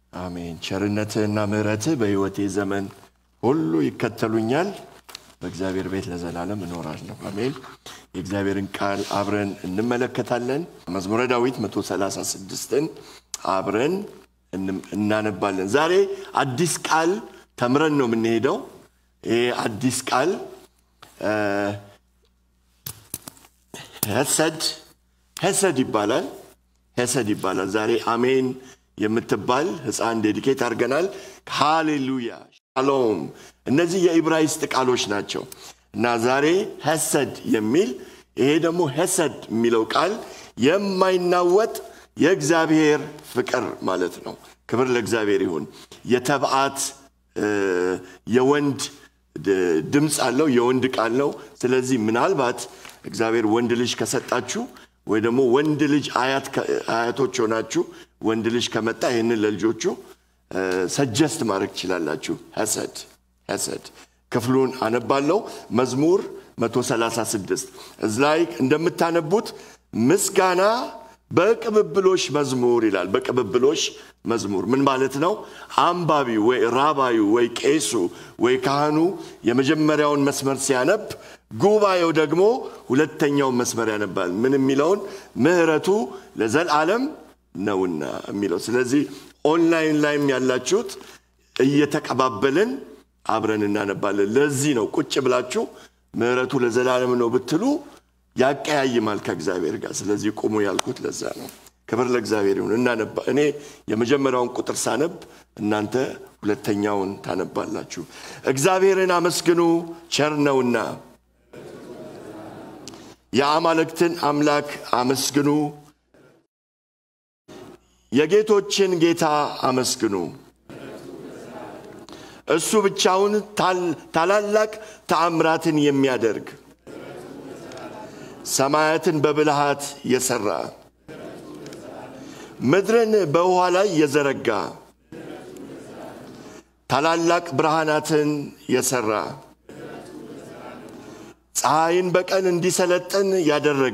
አሜን። ቸርነትህና ምሕረትህ በሕይወቴ ዘመን ሁሉ ይከተሉኛል። በእግዚአብሔር ቤት ለዘላለም እኖራለሁ። አሜን። የእግዚአብሔርን ቃል አብረን እንመለከታለን። መዝሙረ ዳዊት 136ን አብረን እናነባለን። ዛሬ አዲስ ቃል ተምረን ነው የምንሄደው። ይህ አዲስ ቃል ሄሰድ ሄሰድ ይባላል። ሄሰድ ይባላል። ዛሬ አሜን የምትባል ህፃን ዴዲኬት አድርገናል። ሃሌሉያ፣ ሻሎም። እነዚህ የኢብራይስጥ ቃሎች ናቸው እና ዛሬ ሄሰድ የሚል ይሄ ደግሞ ሄሰድ የሚለው ቃል የማይናወጥ የእግዚአብሔር ፍቅር ማለት ነው። ክብር ለእግዚአብሔር ይሁን። የተብዓት የወንድ ድምፅ አለው፣ የወንድ ቃል ነው። ስለዚህ ምናልባት እግዚአብሔር ወንድ ልጅ ከሰጣችሁ ወይ ደግሞ ወንድ ልጅ አያቶች ሆናችሁ ወንድ ልጅ ከመጣ ይህንን ለልጆቹ ሰጀስት ማድረግ ትችላላችሁ። ሐሰድ ሐሰድ ክፍሉን አነባለው። መዝሙር 136 እዚ ላይ እንደምታነቡት ምስጋና በቅብብሎሽ መዝሙር ይላል። በቅብብሎሽ መዝሙር ምን ማለት ነው? አንባቢው ወይ ራባዩ ወይ ቄሱ ወይ ካህኑ የመጀመሪያውን መስመር ሲያነብ ጉባኤው ደግሞ ሁለተኛውን መስመር ያነባል። ምን የሚለውን ምሕረቱ ለዘላለም ነውና የሚለው። ስለዚህ ኦንላይን ላይም ያላችሁት እየተቀባበልን አብረን እናነባለን። ለዚህ ነው ቁጭ ብላችሁ ምሕረቱ ለዘላለም ነው ብትሉ ያቀያይማል ከእግዚአብሔር ጋር። ስለዚህ ቁሙ ያልኩት ለዛ ነው። ክብር ለእግዚአብሔር ይሁን። እናነባ እኔ የመጀመሪያውን ቁጥር ሳነብ እናንተ ሁለተኛውን ታነባላችሁ። እግዚአብሔርን አመስግኑ ቸር ነውና የአማልክትን አምላክ አመስግኑ፣ የጌቶችን ጌታ አመስግኑ። እሱ ብቻውን ታላላቅ ተአምራትን የሚያደርግ ሰማያትን በብልሃት የሰራ ምድርን በውኃ ላይ የዘረጋ ታላላቅ ብርሃናትን የሰራ ፀሐይን በቀን እንዲሰለጥን ያደረገ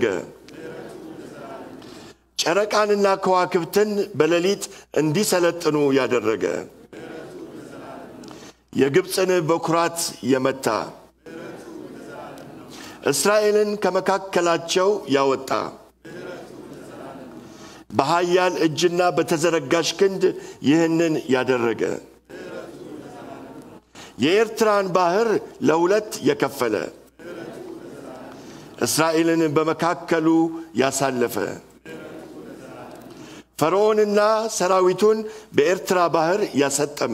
ጨረቃንና ከዋክብትን በሌሊት እንዲሰለጥኑ ያደረገ የግብፅን በኩራት የመታ እስራኤልን ከመካከላቸው ያወጣ በኃያል እጅና በተዘረጋሽ ክንድ ይህንን ያደረገ የኤርትራን ባህር ለሁለት የከፈለ እስራኤልን በመካከሉ ያሳለፈ ፈርዖንና ሰራዊቱን በኤርትራ ባህር ያሰጠመ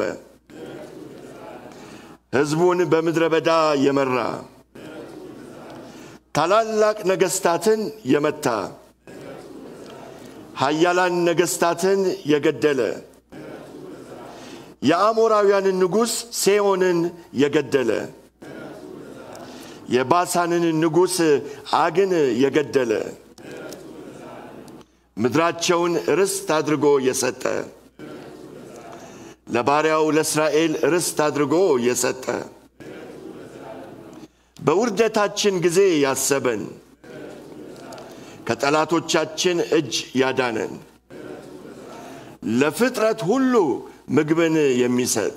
ሕዝቡን በምድረ በዳ የመራ ታላላቅ ነገስታትን የመታ ኃያላን ነገስታትን የገደለ የአሞራውያንን ንጉሥ ሴዎንን የገደለ የባሳንን ንጉሥ አግን የገደለ ምድራቸውን ርስት አድርጎ የሰጠ ለባሪያው ለእስራኤል ርስት አድርጎ የሰጠ በውርደታችን ጊዜ ያሰበን ከጠላቶቻችን እጅ ያዳነን ለፍጥረት ሁሉ ምግብን የሚሰጥ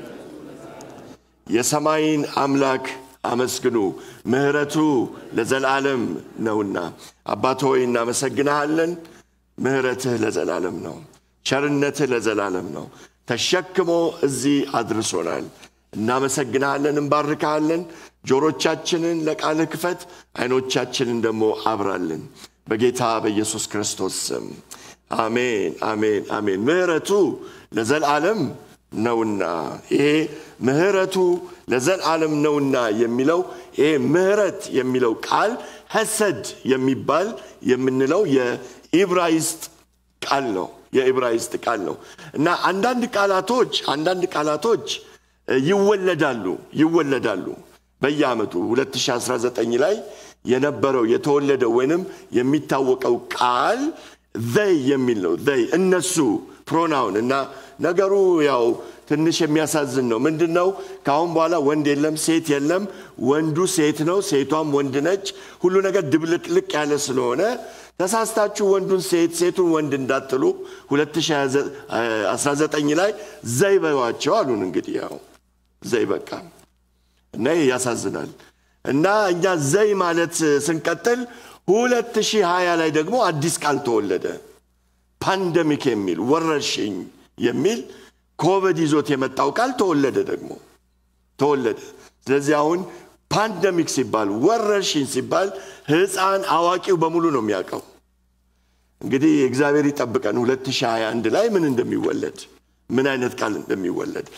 የሰማይን አምላክ አመስግኑ፣ ምሕረቱ ለዘላለም ነውና። አባት ሆይ እናመሰግንሃለን። ምሕረትህ ለዘላለም ነው፣ ቸርነትህ ለዘላለም ነው። ተሸክሞ እዚህ አድርሶናል። እናመሰግንሃለን፣ እንባርካሃለን። ጆሮቻችንን ለቃልህ ክፈት፣ አይኖቻችንን ደግሞ አብራልን። በጌታ በኢየሱስ ክርስቶስ ስም አሜን፣ አሜን፣ አሜን። ምሕረቱ ለዘላለም ነውና ይሄ ምሕረቱ ለዘላለም ነውና የሚለው ይሄ ምሕረት የሚለው ቃል ሐሰድ የሚባል የምንለው የኢብራይስጥ ቃል ነው። የኢብራይስጥ ቃል ነው እና አንዳንድ ቃላቶች አንዳንድ ቃላቶች ይወለዳሉ ይወለዳሉ በየዓመቱ 2019 ላይ የነበረው የተወለደው ወይንም የሚታወቀው ቃል ዘይ የሚል ነው። ዘይ እነሱ ፕሮናውን እና ነገሩ ያው ትንሽ የሚያሳዝን ነው። ምንድን ነው? ከአሁን በኋላ ወንድ የለም፣ ሴት የለም። ወንዱ ሴት ነው፣ ሴቷም ወንድ ነች። ሁሉ ነገር ድብልቅልቅ ያለ ስለሆነ ተሳስታችሁ ወንዱን ሴት ሴቱን ወንድ እንዳትሉ 2019 ላይ ዘይ በዋቸው አሉን። እንግዲህ ያው ዘይ በቃ እና ይህ ያሳዝናል። እና እኛ ዘይ ማለት ስንቀጥል 2020 ላይ ደግሞ አዲስ ቃል ተወለደ። ፓንደሚክ የሚል ወረርሽኝ የሚል ኮቪድ ይዞት የመጣው ቃል ተወለደ ደግሞ ተወለደ። ስለዚህ አሁን ፓንደሚክ ሲባል ወረርሽኝ ሲባል ሕፃን አዋቂው በሙሉ ነው የሚያውቀው። እንግዲህ እግዚአብሔር ይጠብቀን 2021 ላይ ምን እንደሚወለድ ምን አይነት ቃል እንደሚወለድ።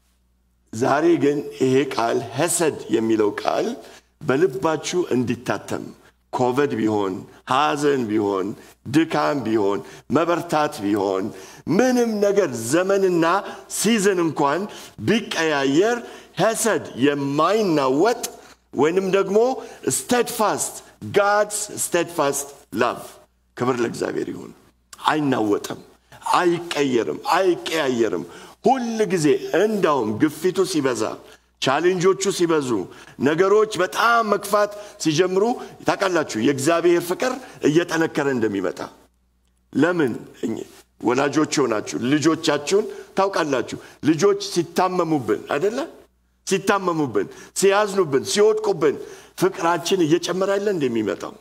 ዛሬ ግን ይሄ ቃል ሐሰድ የሚለው ቃል በልባችሁ እንዲታተም ኮቪድ ቢሆን ሐዘን ቢሆን ድካም ቢሆን መበርታት ቢሆን ምንም ነገር ዘመንና ሲዝን እንኳን ቢቀያየር ሐሰድ የማይናወጥ ወይንም ደግሞ ስቴድፋስት ጋድስ ስቴድፋስት ላቭ ክብር ለእግዚአብሔር ይሁን። አይናወጥም፣ አይቀየርም፣ አይቀያየርም። ሁል ጊዜ እንዳውም ግፊቱ ሲበዛ ቻሌንጆቹ ሲበዙ ነገሮች በጣም መክፋት ሲጀምሩ ታውቃላችሁ የእግዚአብሔር ፍቅር እየጠነከረ እንደሚመጣ ለምን ወላጆች ሆናችሁ ልጆቻችሁን ታውቃላችሁ ልጆች ሲታመሙብን አይደለ ሲታመሙብን ሲያዝኑብን ሲወድቁብን ፍቅራችን እየጨመረ ያለ እንደሚመጣው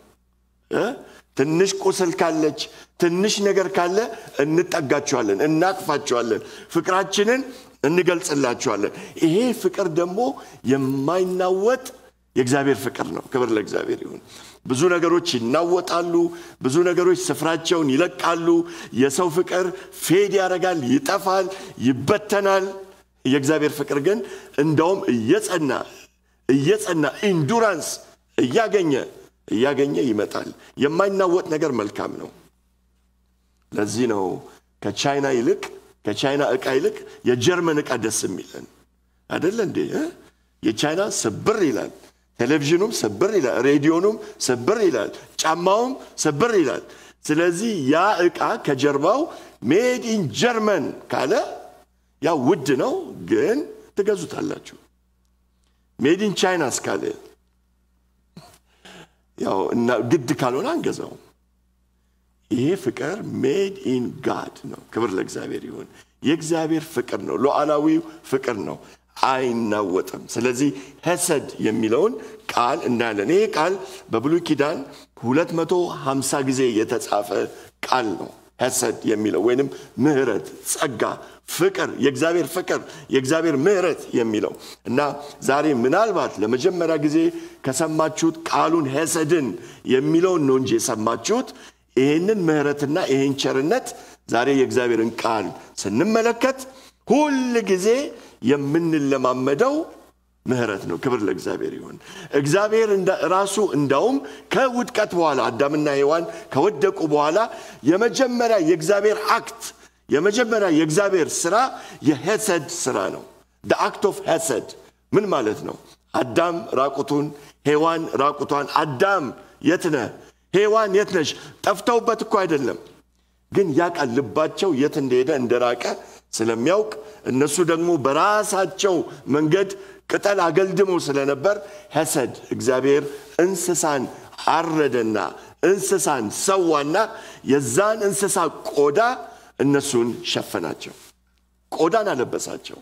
ትንሽ ቁስል ካለች ትንሽ ነገር ካለ እንጠጋቸዋለን እናቅፋቸዋለን ፍቅራችንን እንገልጽላቸዋለን ይሄ ፍቅር ደግሞ የማይናወጥ የእግዚአብሔር ፍቅር ነው ክብር ለእግዚአብሔር ይሁን ብዙ ነገሮች ይናወጣሉ ብዙ ነገሮች ስፍራቸውን ይለቃሉ የሰው ፍቅር ፌድ ያደርጋል ይጠፋል ይበተናል የእግዚአብሔር ፍቅር ግን እንደውም እየጸና እየጸና ኢንዱራንስ እያገኘ እያገኘ ይመጣል የማይናወጥ ነገር መልካም ነው ለዚህ ነው ከቻይና ይልቅ ከቻይና ዕቃ ይልቅ የጀርመን ዕቃ ደስ የሚለን አደለ እንዴ የቻይና ስብር ይላል ቴሌቪዥኑም ስብር ይላል ሬዲዮኑም ስብር ይላል ጫማውም ስብር ይላል ስለዚህ ያ ዕቃ ከጀርባው ሜድ ኢን ጀርመን ካለ ያ ውድ ነው ግን ትገዙታላችሁ ሜድ ኢን ቻይና እስካለ ያው እና ግድ ካልሆነ አንገዛውም ይሄ ፍቅር ሜድ ኢን ጋድ ነው ክብር ለእግዚአብሔር ይሁን የእግዚአብሔር ፍቅር ነው ሉዓላዊው ፍቅር ነው አይናወጥም ስለዚህ ሐሰድ የሚለውን ቃል እናያለን ይሄ ቃል በብሉይ ኪዳን 250 ጊዜ የተጻፈ ቃል ነው ሐሰድ የሚለው ወይንም ምህረት ጸጋ ፍቅር የእግዚአብሔር ፍቅር የእግዚአብሔር ምህረት የሚለው እና ዛሬ ምናልባት ለመጀመሪያ ጊዜ ከሰማችሁት ቃሉን ሐሰድን የሚለውን ነው እንጂ የሰማችሁት ይህንን ምህረትና ይህን ቸርነት ዛሬ የእግዚአብሔርን ቃል ስንመለከት ሁል ጊዜ የምንለማመደው ምህረት ነው ክብር ለእግዚአብሔር ይሁን እግዚአብሔር ራሱ እንዳውም ከውድቀት በኋላ አዳምና ሔዋን ከወደቁ በኋላ የመጀመሪያ የእግዚአብሔር አክት የመጀመሪያ የእግዚአብሔር ስራ የሐሰድ ስራ ነው አክት ኦፍ ሐሰድ ምን ማለት ነው አዳም ራቁቱን ሔዋን ራቁቷን አዳም የት ነህ ሔዋን የት ነሽ ጠፍተውበት እኮ አይደለም ግን ያ ቃል ልባቸው የት እንደሄደ እንደራቀ ስለሚያውቅ እነሱ ደግሞ በራሳቸው መንገድ ቅጠል አገልድመው ስለነበር ሐሰድ እግዚአብሔር እንስሳን አረደና እንስሳን ሰዋና የዛን እንስሳ ቆዳ እነሱን ሸፈናቸው ቆዳን አለበሳቸው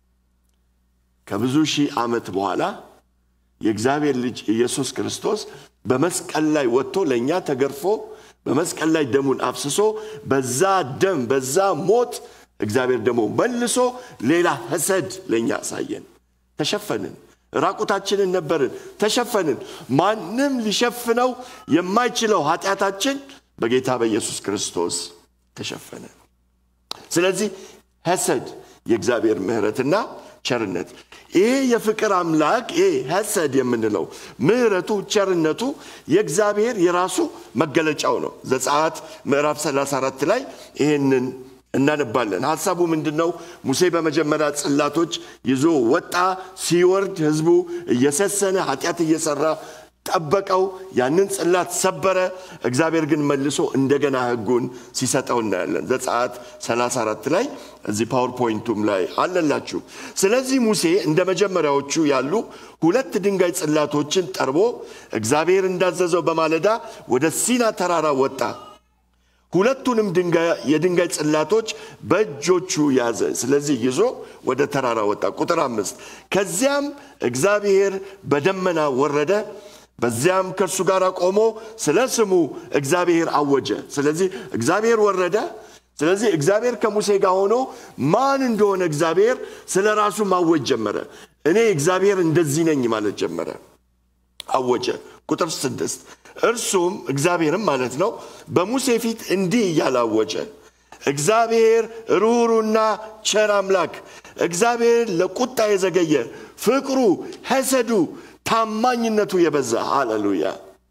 ከብዙ ሺህ ዓመት በኋላ የእግዚአብሔር ልጅ ኢየሱስ ክርስቶስ በመስቀል ላይ ወጥቶ ለእኛ ተገርፎ በመስቀል ላይ ደሙን አፍስሶ በዛ ደም በዛ ሞት እግዚአብሔር ደግሞ መልሶ ሌላ ሐሰድ ለእኛ አሳየን ተሸፈንን ራቁታችንን ነበርን ተሸፈንን ማንም ሊሸፍነው የማይችለው ኃጢአታችን በጌታ በኢየሱስ ክርስቶስ ተሸፈነ ስለዚህ ሐሰድ የእግዚአብሔር ምህረትና ቸርነት ይሄ የፍቅር አምላክ ይሄ ሐሰድ የምንለው ምህረቱ ቸርነቱ የእግዚአብሔር የራሱ መገለጫው ነው ዘጸአት ምዕራፍ 34 ላይ ይህንን እናነባለን ሀሳቡ ምንድን ነው ሙሴ በመጀመሪያ ጽላቶች ይዞ ወጣ ሲወርድ ህዝቡ እየሰሰነ ኃጢአት እየሰራ ጠበቀው፣ ያንን ጽላት ሰበረ። እግዚአብሔር ግን መልሶ እንደገና ሕጉን ሲሰጠው እናያለን። ዘጸአት 34 ላይ እዚህ ፓወርፖይንቱም ላይ አለላችሁ። ስለዚህ ሙሴ እንደ መጀመሪያዎቹ ያሉ ሁለት ድንጋይ ጽላቶችን ጠርቦ እግዚአብሔር እንዳዘዘው በማለዳ ወደ ሲና ተራራ ወጣ። ሁለቱንም የድንጋይ ጽላቶች በእጆቹ ያዘ። ስለዚህ ይዞ ወደ ተራራ ወጣ። ቁጥር አምስት ከዚያም እግዚአብሔር በደመና ወረደ፣ በዚያም ከእርሱ ጋር ቆሞ ስለ ስሙ እግዚአብሔር አወጀ። ስለዚህ እግዚአብሔር ወረደ። ስለዚህ እግዚአብሔር ከሙሴ ጋር ሆኖ ማን እንደሆነ እግዚአብሔር ስለ ራሱ ማወጅ ጀመረ። እኔ እግዚአብሔር እንደዚህ ነኝ ማለት ጀመረ። አወጀ። ቁጥር ስድስት እርሱም እግዚአብሔርም ማለት ነው በሙሴ ፊት እንዲህ እያላወጀ እግዚአብሔር ርኅሩና ቸር አምላክ እግዚአብሔር ለቁጣ የዘገየ ፍቅሩ፣ ሐሰዱ፣ ታማኝነቱ የበዛ ሃሌሉያ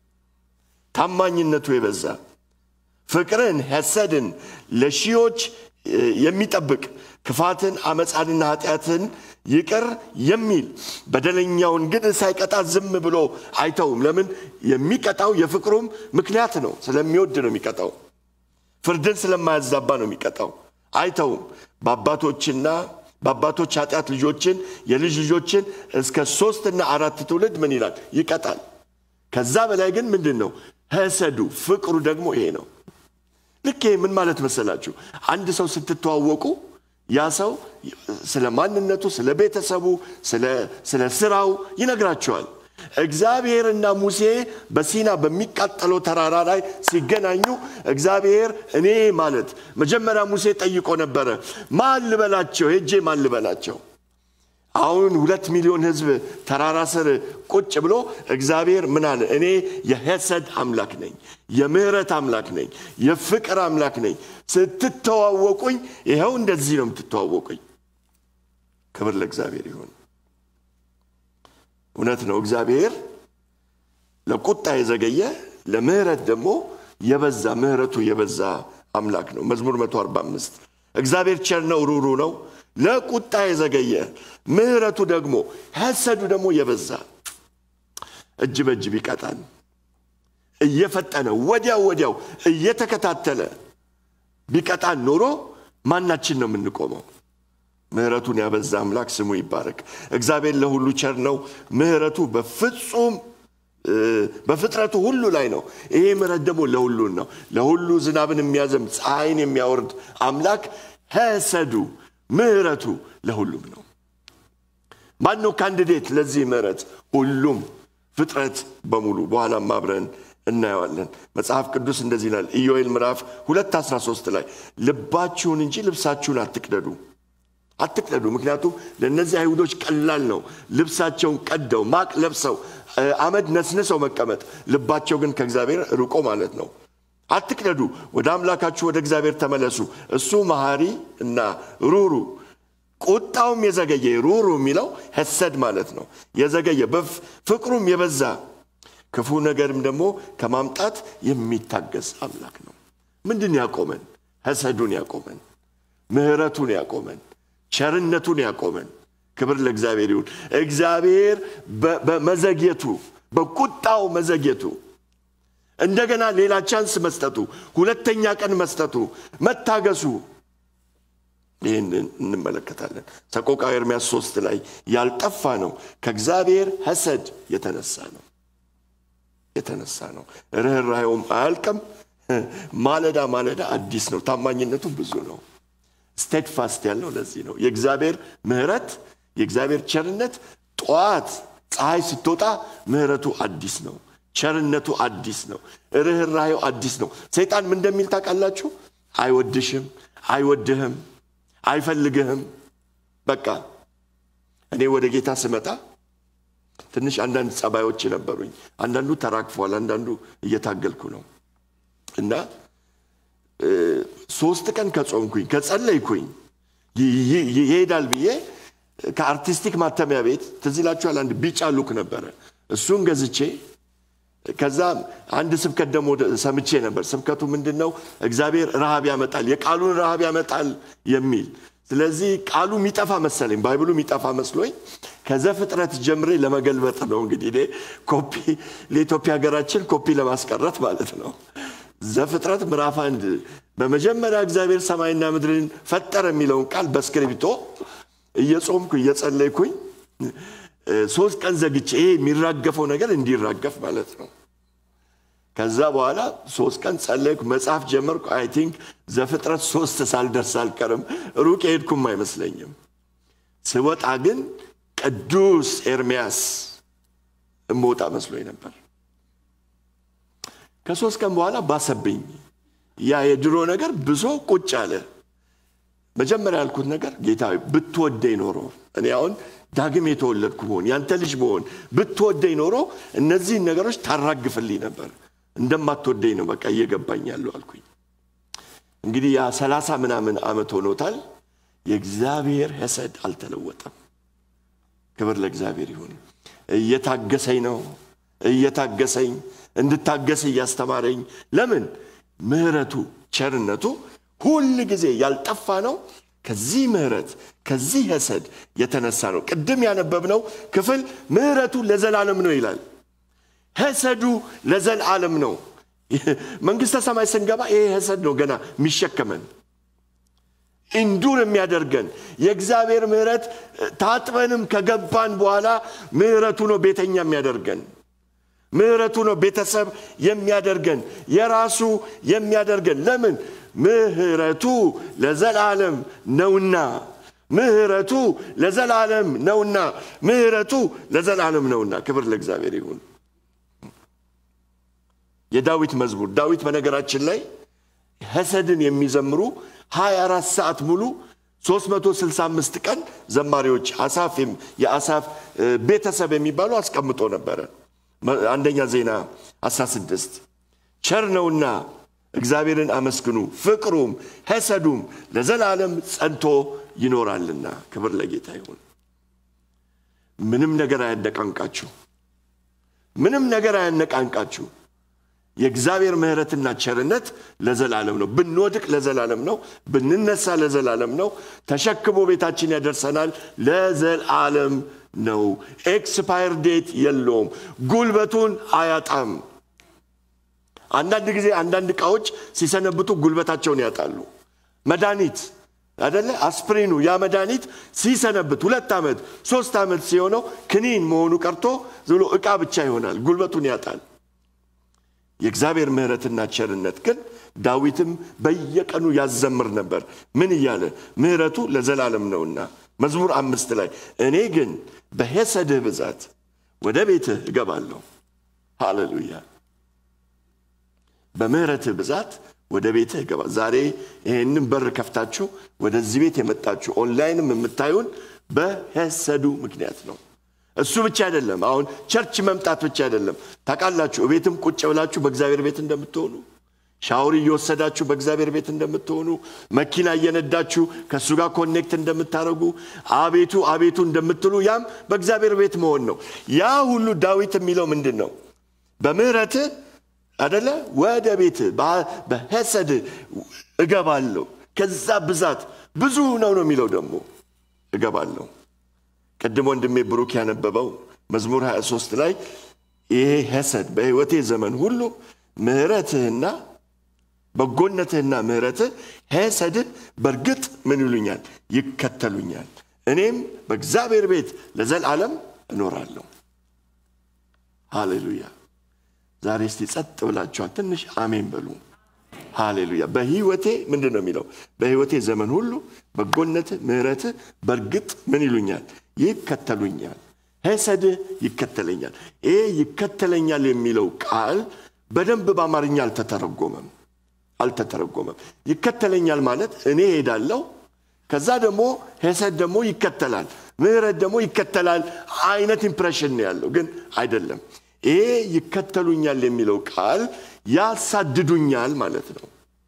ታማኝነቱ የበዛ ፍቅርን፣ ሐሰድን ለሺዎች የሚጠብቅ ክፋትን፣ አመፃንና ኃጢአትን ይቅር የሚል በደለኛውን ግን ሳይቀጣ ዝም ብሎ አይተውም። ለምን? የሚቀጣው የፍቅሩም ምክንያት ነው። ስለሚወድ ነው የሚቀጣው። ፍርድን ስለማያዛባ ነው የሚቀጣው። አይተውም። በአባቶችና በአባቶች ኃጢአት ልጆችን የልጅ ልጆችን እስከ ሶስትና አራት ትውልድ ምን ይላል? ይቀጣል። ከዛ በላይ ግን ምንድን ነው? ሐሰዱ ፍቅሩ ደግሞ ይሄ ነው። ልክ ይሄ ምን ማለት መሰላችሁ? አንድ ሰው ስትተዋወቁ ያ ሰው ስለ ማንነቱ፣ ስለ ቤተሰቡ፣ ስለ ስራው ይነግራቸዋል። እግዚአብሔርና ሙሴ በሲና በሚቃጠለው ተራራ ላይ ሲገናኙ እግዚአብሔር እኔ ማለት መጀመሪያ ሙሴ ጠይቆ ነበረ፣ ማን ልበላቸው? ሄጄ ማን ልበላቸው? አሁን ሁለት ሚሊዮን ሕዝብ ተራራ ስር ቁጭ ብሎ እግዚአብሔር ምን አለ? እኔ የሐሰድ አምላክ ነኝ፣ የምህረት አምላክ ነኝ፣ የፍቅር አምላክ ነኝ። ስትተዋወቁኝ ይኸው እንደዚህ ነው የምትተዋወቁኝ። ክብር ለእግዚአብሔር ይሁን። እውነት ነው። እግዚአብሔር ለቁጣ የዘገየ ለምህረት ደግሞ የበዛ ምህረቱ የበዛ አምላክ ነው። መዝሙር 145 እግዚአብሔር ቸር ነው፣ ሩሩ ነው ለቁጣ የዘገየ ምህረቱ ደግሞ ሐሰዱ ደግሞ የበዛ እጅ በእጅ ቢቀጣን እየፈጠነ ወዲያው ወዲያው እየተከታተለ ቢቀጣን ኖሮ ማናችን ነው የምንቆመው? ምህረቱን ያበዛ አምላክ ስሙ ይባረክ። እግዚአብሔር ለሁሉ ቸር ነው። ምህረቱ በፍጹም በፍጥረቱ ሁሉ ላይ ነው። ይሄ ምህረት ደግሞ ለሁሉን ነው። ለሁሉ ዝናብን የሚያዘም ፀሐይን የሚያወርድ አምላክ ሐሰዱ ምህረቱ ለሁሉም ነው። ማን ነው ካንዲዴት ለዚህ ምህረት? ሁሉም ፍጥረት በሙሉ በኋላም አብረን እናየዋለን። መጽሐፍ ቅዱስ እንደዚህ ይላል ኢዮኤል ምዕራፍ 2 13 ላይ ልባችሁን እንጂ ልብሳችሁን አትቅደዱ አትቅደዱ። ምክንያቱም ለእነዚህ አይሁዶች ቀላል ነው ልብሳቸውን ቀደው ማቅ ለብሰው አመድ ነስንሰው መቀመጥ፣ ልባቸው ግን ከእግዚአብሔር ርቆ ማለት ነው። አትቅደዱ፣ ወደ አምላካችሁ ወደ እግዚአብሔር ተመለሱ። እሱ መሐሪ እና ሩሩ ቁጣውም የዘገየ ሩሩ የሚለው ሐሰድ ማለት ነው። የዘገየ በፍቅሩም የበዛ ክፉ ነገርም ደግሞ ከማምጣት የሚታገስ አምላክ ነው። ምንድን ያቆመን? ሐሰዱን ያቆመን፣ ምህረቱን ያቆመን፣ ቸርነቱን ያቆመን። ክብር ለእግዚአብሔር ይሁን። እግዚአብሔር በመዘግየቱ በቁጣው መዘግየቱ እንደገና ሌላ ቻንስ መስጠቱ፣ ሁለተኛ ቀን መስጠቱ፣ መታገሱ ይህንን እንመለከታለን። ሰቆቃወ ኤርምያስ ሶስት ላይ ያልጠፋ ነው ከእግዚአብሔር ሐሰድ የተነሳ ነው የተነሳ ነው። ርኅራኄውም አያልቅም። ማለዳ ማለዳ አዲስ ነው። ታማኝነቱ ብዙ ነው። ስቴድፋስት ያልነው ለዚህ ነው። የእግዚአብሔር ምሕረት የእግዚአብሔር ቸርነት ጠዋት ፀሐይ ስትወጣ ምሕረቱ አዲስ ነው። ቸርነቱ አዲስ ነው። ርኅራኄው አዲስ ነው። ሰይጣን ምን እንደሚል ታውቃላችሁ? አይወድሽም፣ አይወድህም፣ አይፈልግህም። በቃ እኔ ወደ ጌታ ስመጣ ትንሽ አንዳንድ ጸባዮች ነበሩኝ። አንዳንዱ ተራክፏል፣ አንዳንዱ እየታገልኩ ነው እና ሶስት ቀን ከጾምኩኝ ከጸለይኩኝ ይሄዳል ብዬ ከአርቲስቲክ ማተሚያ ቤት ትዝ ይላችኋል፣ አንድ ቢጫ ሉክ ነበረ። እሱን ገዝቼ ከዛ አንድ ስብከት ደግሞ ሰምቼ ነበር። ስብከቱ ምንድን ነው? እግዚአብሔር ረሃብ ያመጣል፣ የቃሉን ረሃብ ያመጣል የሚል ስለዚህ ቃሉ የሚጠፋ መሰለኝ፣ ባይብሉ የሚጠፋ መስሎኝ ከዘፍጥረት ጀምሬ ለመገልበጥ ነው እንግዲህ እኔ ኮፒ ለኢትዮጵያ ሀገራችን ኮፒ ለማስቀረት ማለት ነው። ዘፍጥረት ምዕራፍ አንድ በመጀመሪያ እግዚአብሔር ሰማይና ምድርን ፈጠረ የሚለውን ቃል በስክሪፕቶ እየጾምኩ እየጸለይኩኝ ሶስት ቀን ዘግቼ ይሄ የሚራገፈው ነገር እንዲራገፍ ማለት ነው። ከዛ በኋላ ሶስት ቀን ጸለይኩ፣ መጽሐፍ ጀመርኩ። አይ ቲንክ ዘፍጥረት ሶስት ሳልደርስ አልቀርም። ሩቅ የሄድኩም አይመስለኝም። ስወጣ ግን ቅዱስ ኤርሚያስ እምወጣ መስሎኝ ነበር። ከሶስት ቀን በኋላ ባሰብኝ። ያ የድሮ ነገር ብዙ ቁጭ አለ። መጀመሪያ ያልኩት ነገር ጌታ ብትወደኝ ኖሮ እኔ አሁን ዳግም የተወለድኩ ብሆን ያንተ ልጅ ብሆን ብትወደኝ ኖሮ እነዚህን ነገሮች ታራግፍልኝ ነበር። እንደማትወደኝ ነው በቃ እየገባኝ ያለው አልኩኝ። እንግዲህ ያ ሰላሳ ምናምን ዓመት ሆኖታል። የእግዚአብሔር ሐሰድ አልተለወጠም። ክብር ለእግዚአብሔር ይሁን። እየታገሰኝ ነው እየታገሰኝ እንድታገስ እያስተማረኝ ለምን ምሕረቱ ቸርነቱ ሁል ጊዜ ያልጠፋ ነው። ከዚህ ምሕረት ከዚህ ሐሰድ የተነሳ ነው። ቅድም ያነበብነው ክፍል ምሕረቱ ለዘላለም ነው ይላል። ሐሰዱ ለዘላለም ነው። መንግሥተ ሰማይ ስንገባ ይሄ ሐሰድ ነው ገና የሚሸከመን እንዱር የሚያደርገን የእግዚአብሔር ምሕረት ታጥበንም ከገባን በኋላ ምሕረቱ ነው ቤተኛ የሚያደርገን ምሕረቱ ነው ቤተሰብ የሚያደርገን የራሱ የሚያደርገን ለምን ምሕረቱ ለዘላለም ነውና ምሕረቱ ለዘላለም ነውና ምሕረቱ ለዘላለም ነውና ክብር ለእግዚአብሔር ይሁን የዳዊት መዝሙር ዳዊት በነገራችን ላይ ሐሰድን የሚዘምሩ 24 ሰዓት ሙሉ 365 ቀን ዘማሪዎች አሳፍ የአሳፍ ቤተሰብ የሚባሉ አስቀምጦ ነበረ አንደኛ ዜና 16 ቸር ነውና እግዚአብሔርን አመስግኑ ፍቅሩም ሐሰዱም ለዘላለም ጸንቶ ይኖራልና ክብር ለጌታ ይሁን ምንም ነገር አያነቃንቃችሁ ምንም ነገር አያነቃንቃችሁ የእግዚአብሔር ምሕረትና ቸርነት ለዘላለም ነው ብንወድቅ ለዘላለም ነው ብንነሳ ለዘላለም ነው ተሸክሞ ቤታችን ያደርሰናል ለዘላለም ነው ኤክስፓየር ዴት የለውም ጉልበቱን አያጣም አንዳንድ ጊዜ አንዳንድ እቃዎች ሲሰነብቱ ጉልበታቸውን ያጣሉ መድኃኒት አደለ አስፕሪኑ ያ መድኃኒት ሲሰነብት ሁለት ዓመት ሶስት ዓመት ሲሆነው ክኒን መሆኑ ቀርቶ ዝሎ ዕቃ ብቻ ይሆናል ጉልበቱን ያጣል የእግዚአብሔር ምሕረትና ቸርነት ግን ዳዊትም በየቀኑ ያዘምር ነበር ምን እያለ ምሕረቱ ለዘላለም ነውና መዝሙር አምስት ላይ እኔ ግን በሄሰድህ ብዛት ወደ ቤትህ እገባለሁ ሃሌሉያ በምህረትህ ብዛት ወደ ቤትህ እገባ ዛሬ ይህንን በር ከፍታችሁ ወደዚህ ቤት የመጣችሁ ኦንላይንም የምታዩን በሄሰዱ ምክንያት ነው እሱ ብቻ አይደለም አሁን ቸርች መምጣት ብቻ አይደለም ታውቃላችሁ ቤትም ቁጭ ብላችሁ በእግዚአብሔር ቤት እንደምትሆኑ ሻውር እየወሰዳችሁ በእግዚአብሔር ቤት እንደምትሆኑ መኪና እየነዳችሁ ከእሱ ጋር ኮኔክት እንደምታደርጉ አቤቱ አቤቱ እንደምትሉ ያም በእግዚአብሔር ቤት መሆን ነው ያ ሁሉ ዳዊት የሚለው ምንድን ነው በምህረት አደለ ወደ ቤት በሄሰድ እገባለሁ ከዛ ብዛት ብዙ ነው ነው የሚለው ደግሞ እገባለሁ ቅድም ወንድሜ ብሩክ ያነበበው መዝሙር 23 ላይ ይሄ ሄሰድ በህይወቴ ዘመን ሁሉ ምህረትህና በጎነትህና ምህረትህ ሄሰድህ በእርግጥ ምን ይሉኛል ይከተሉኛል እኔም በእግዚአብሔር ቤት ለዘላለም እኖራለሁ ሃሌሉያ ዛሬ እስቲ ጸጥ ብላችኋል ትንሽ አሜን በሉ ሃሌሉያ በህይወቴ ምንድን ነው የሚለው በህይወቴ ዘመን ሁሉ በጎነት ምህረት በእርግጥ ምን ይሉኛል ይከተሉኛል ሄሰድህ ይከተለኛል ይሄ ይከተለኛል የሚለው ቃል በደንብ በአማርኛ አልተተረጎመም አልተተረጎመም ይከተለኛል ማለት እኔ ሄዳለሁ ከዛ ደግሞ ሄሰድ ደግሞ ይከተላል ምህረት ደግሞ ይከተላል አይነት ኢምፕሬሽን ነው ያለው ግን አይደለም ይሄ ይከተሉኛል የሚለው ቃል ያሳድዱኛል ማለት ነው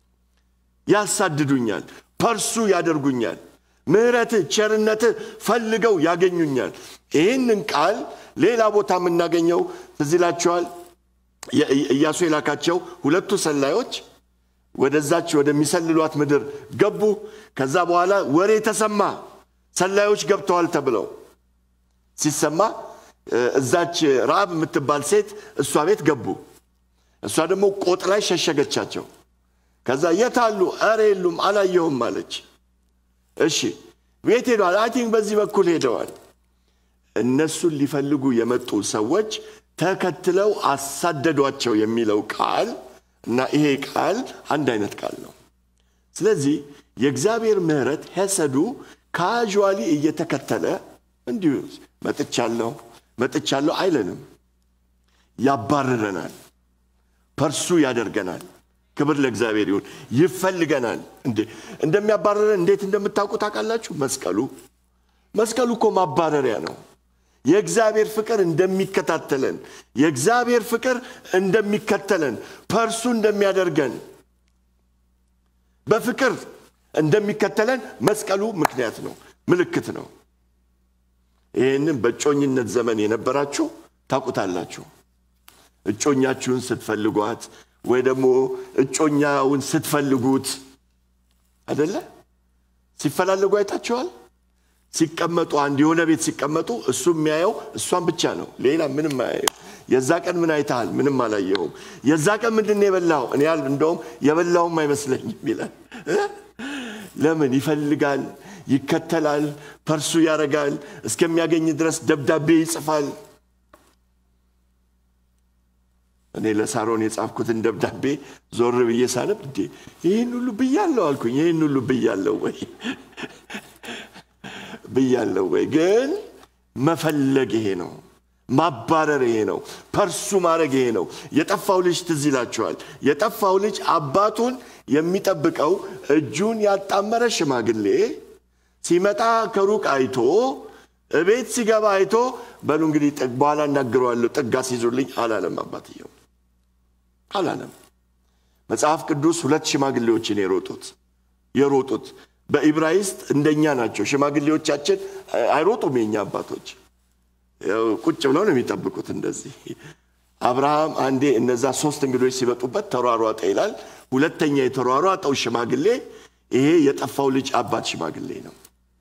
ያሳድዱኛል ፐርሱ ያደርጉኛል ምህረት ቸርነት ፈልገው ያገኙኛል ይህንን ቃል ሌላ ቦታ የምናገኘው ትዝ ይላችኋል ኢያሱ የላካቸው ሁለቱ ሰላዮች ወደዛች ወደሚሰልሏት ምድር ገቡ። ከዛ በኋላ ወሬ ተሰማ፣ ሰላዮች ገብተዋል ተብለው ሲሰማ እዛች ረአብ የምትባል ሴት እሷ ቤት ገቡ። እሷ ደግሞ ቆጥ ላይ ሸሸገቻቸው። ከዛ የት አሉ? ኧረ የሉም አላየሁም አለች። እሺ ቤት ሄደዋል። አይ ቲንክ በዚህ በኩል ሄደዋል። እነሱን ሊፈልጉ የመጡ ሰዎች ተከትለው አሳደዷቸው የሚለው ቃል እና ይሄ ቃል አንድ አይነት ቃል ነው። ስለዚህ የእግዚአብሔር ምሕረት ሄሰዱ ካዥዋሊ እየተከተለ እንዲሁ መጥቻለሁ መጥቻለሁ አይለንም። ያባርረናል፣ ፐርሱ ያደርገናል። ክብር ለእግዚአብሔር ይሁን። ይፈልገናል። እንዴ እንደሚያባረረን እንዴት እንደምታውቁ ታውቃላችሁ? መስቀሉ መስቀሉ እኮ ማባረሪያ ነው። የእግዚአብሔር ፍቅር እንደሚከታተለን የእግዚአብሔር ፍቅር እንደሚከተለን ፐርሱ እንደሚያደርገን በፍቅር እንደሚከተለን መስቀሉ ምክንያት ነው፣ ምልክት ነው። ይህንም በእጮኝነት ዘመን የነበራችሁ ታውቁታላችሁ። እጮኛችሁን ስትፈልጓት ወይ ደግሞ እጮኛውን ስትፈልጉት አደለ ሲፈላለጉ አይታችኋል። ሲቀመጡ አንድ የሆነ ቤት ሲቀመጡ እሱ የሚያየው እሷን ብቻ ነው፣ ሌላ ምንም አያየው። የዛ ቀን ምን አይተሃል? ምንም አላየሁም። የዛ ቀን ምንድን ነው የበላኸው? እኔ ያል እንደውም የበላውም አይመስለኝም ይላል። ለምን ይፈልጋል፣ ይከተላል፣ ፐርሱ ያደርጋል፣ እስከሚያገኝ ድረስ ደብዳቤ ይጽፋል። እኔ ለሳሮን የጻፍኩትን ደብዳቤ ዞር ብዬ ሳነብ እንዴ ይህን ሁሉ ብያለሁ አልኩኝ። ይህን ሁሉ ብያለሁ ወይ ብያለሁ ወይ? ግን መፈለግ ይሄ ነው። ማባረር ይሄ ነው። ፐርሱ ማድረግ ይሄ ነው። የጠፋው ልጅ ትዝ ይላችኋል። የጠፋው ልጅ አባቱን የሚጠብቀው እጁን ያጣመረ ሽማግሌ ሲመጣ ከሩቅ አይቶ እቤት ሲገባ አይቶ በሉ እንግዲህ በኋላ እናግረዋለሁ ጥጋ ሲይዙልኝ አላለም። አባትየው አላለም። መጽሐፍ ቅዱስ ሁለት ሽማግሌዎችን የሮጡት የሮጡት በኢብራይስጥ እንደኛ ናቸው። ሽማግሌዎቻችን አይሮጡም። የኛ አባቶች ቁጭ ብለው ነው የሚጠብቁት። እንደዚህ አብርሃም አንዴ እነዛ ሶስት እንግዶች ሲመጡበት ተሯሯጠ ይላል። ሁለተኛ የተሯሯጠው ሽማግሌ ይሄ የጠፋው ልጅ አባት ሽማግሌ ነው።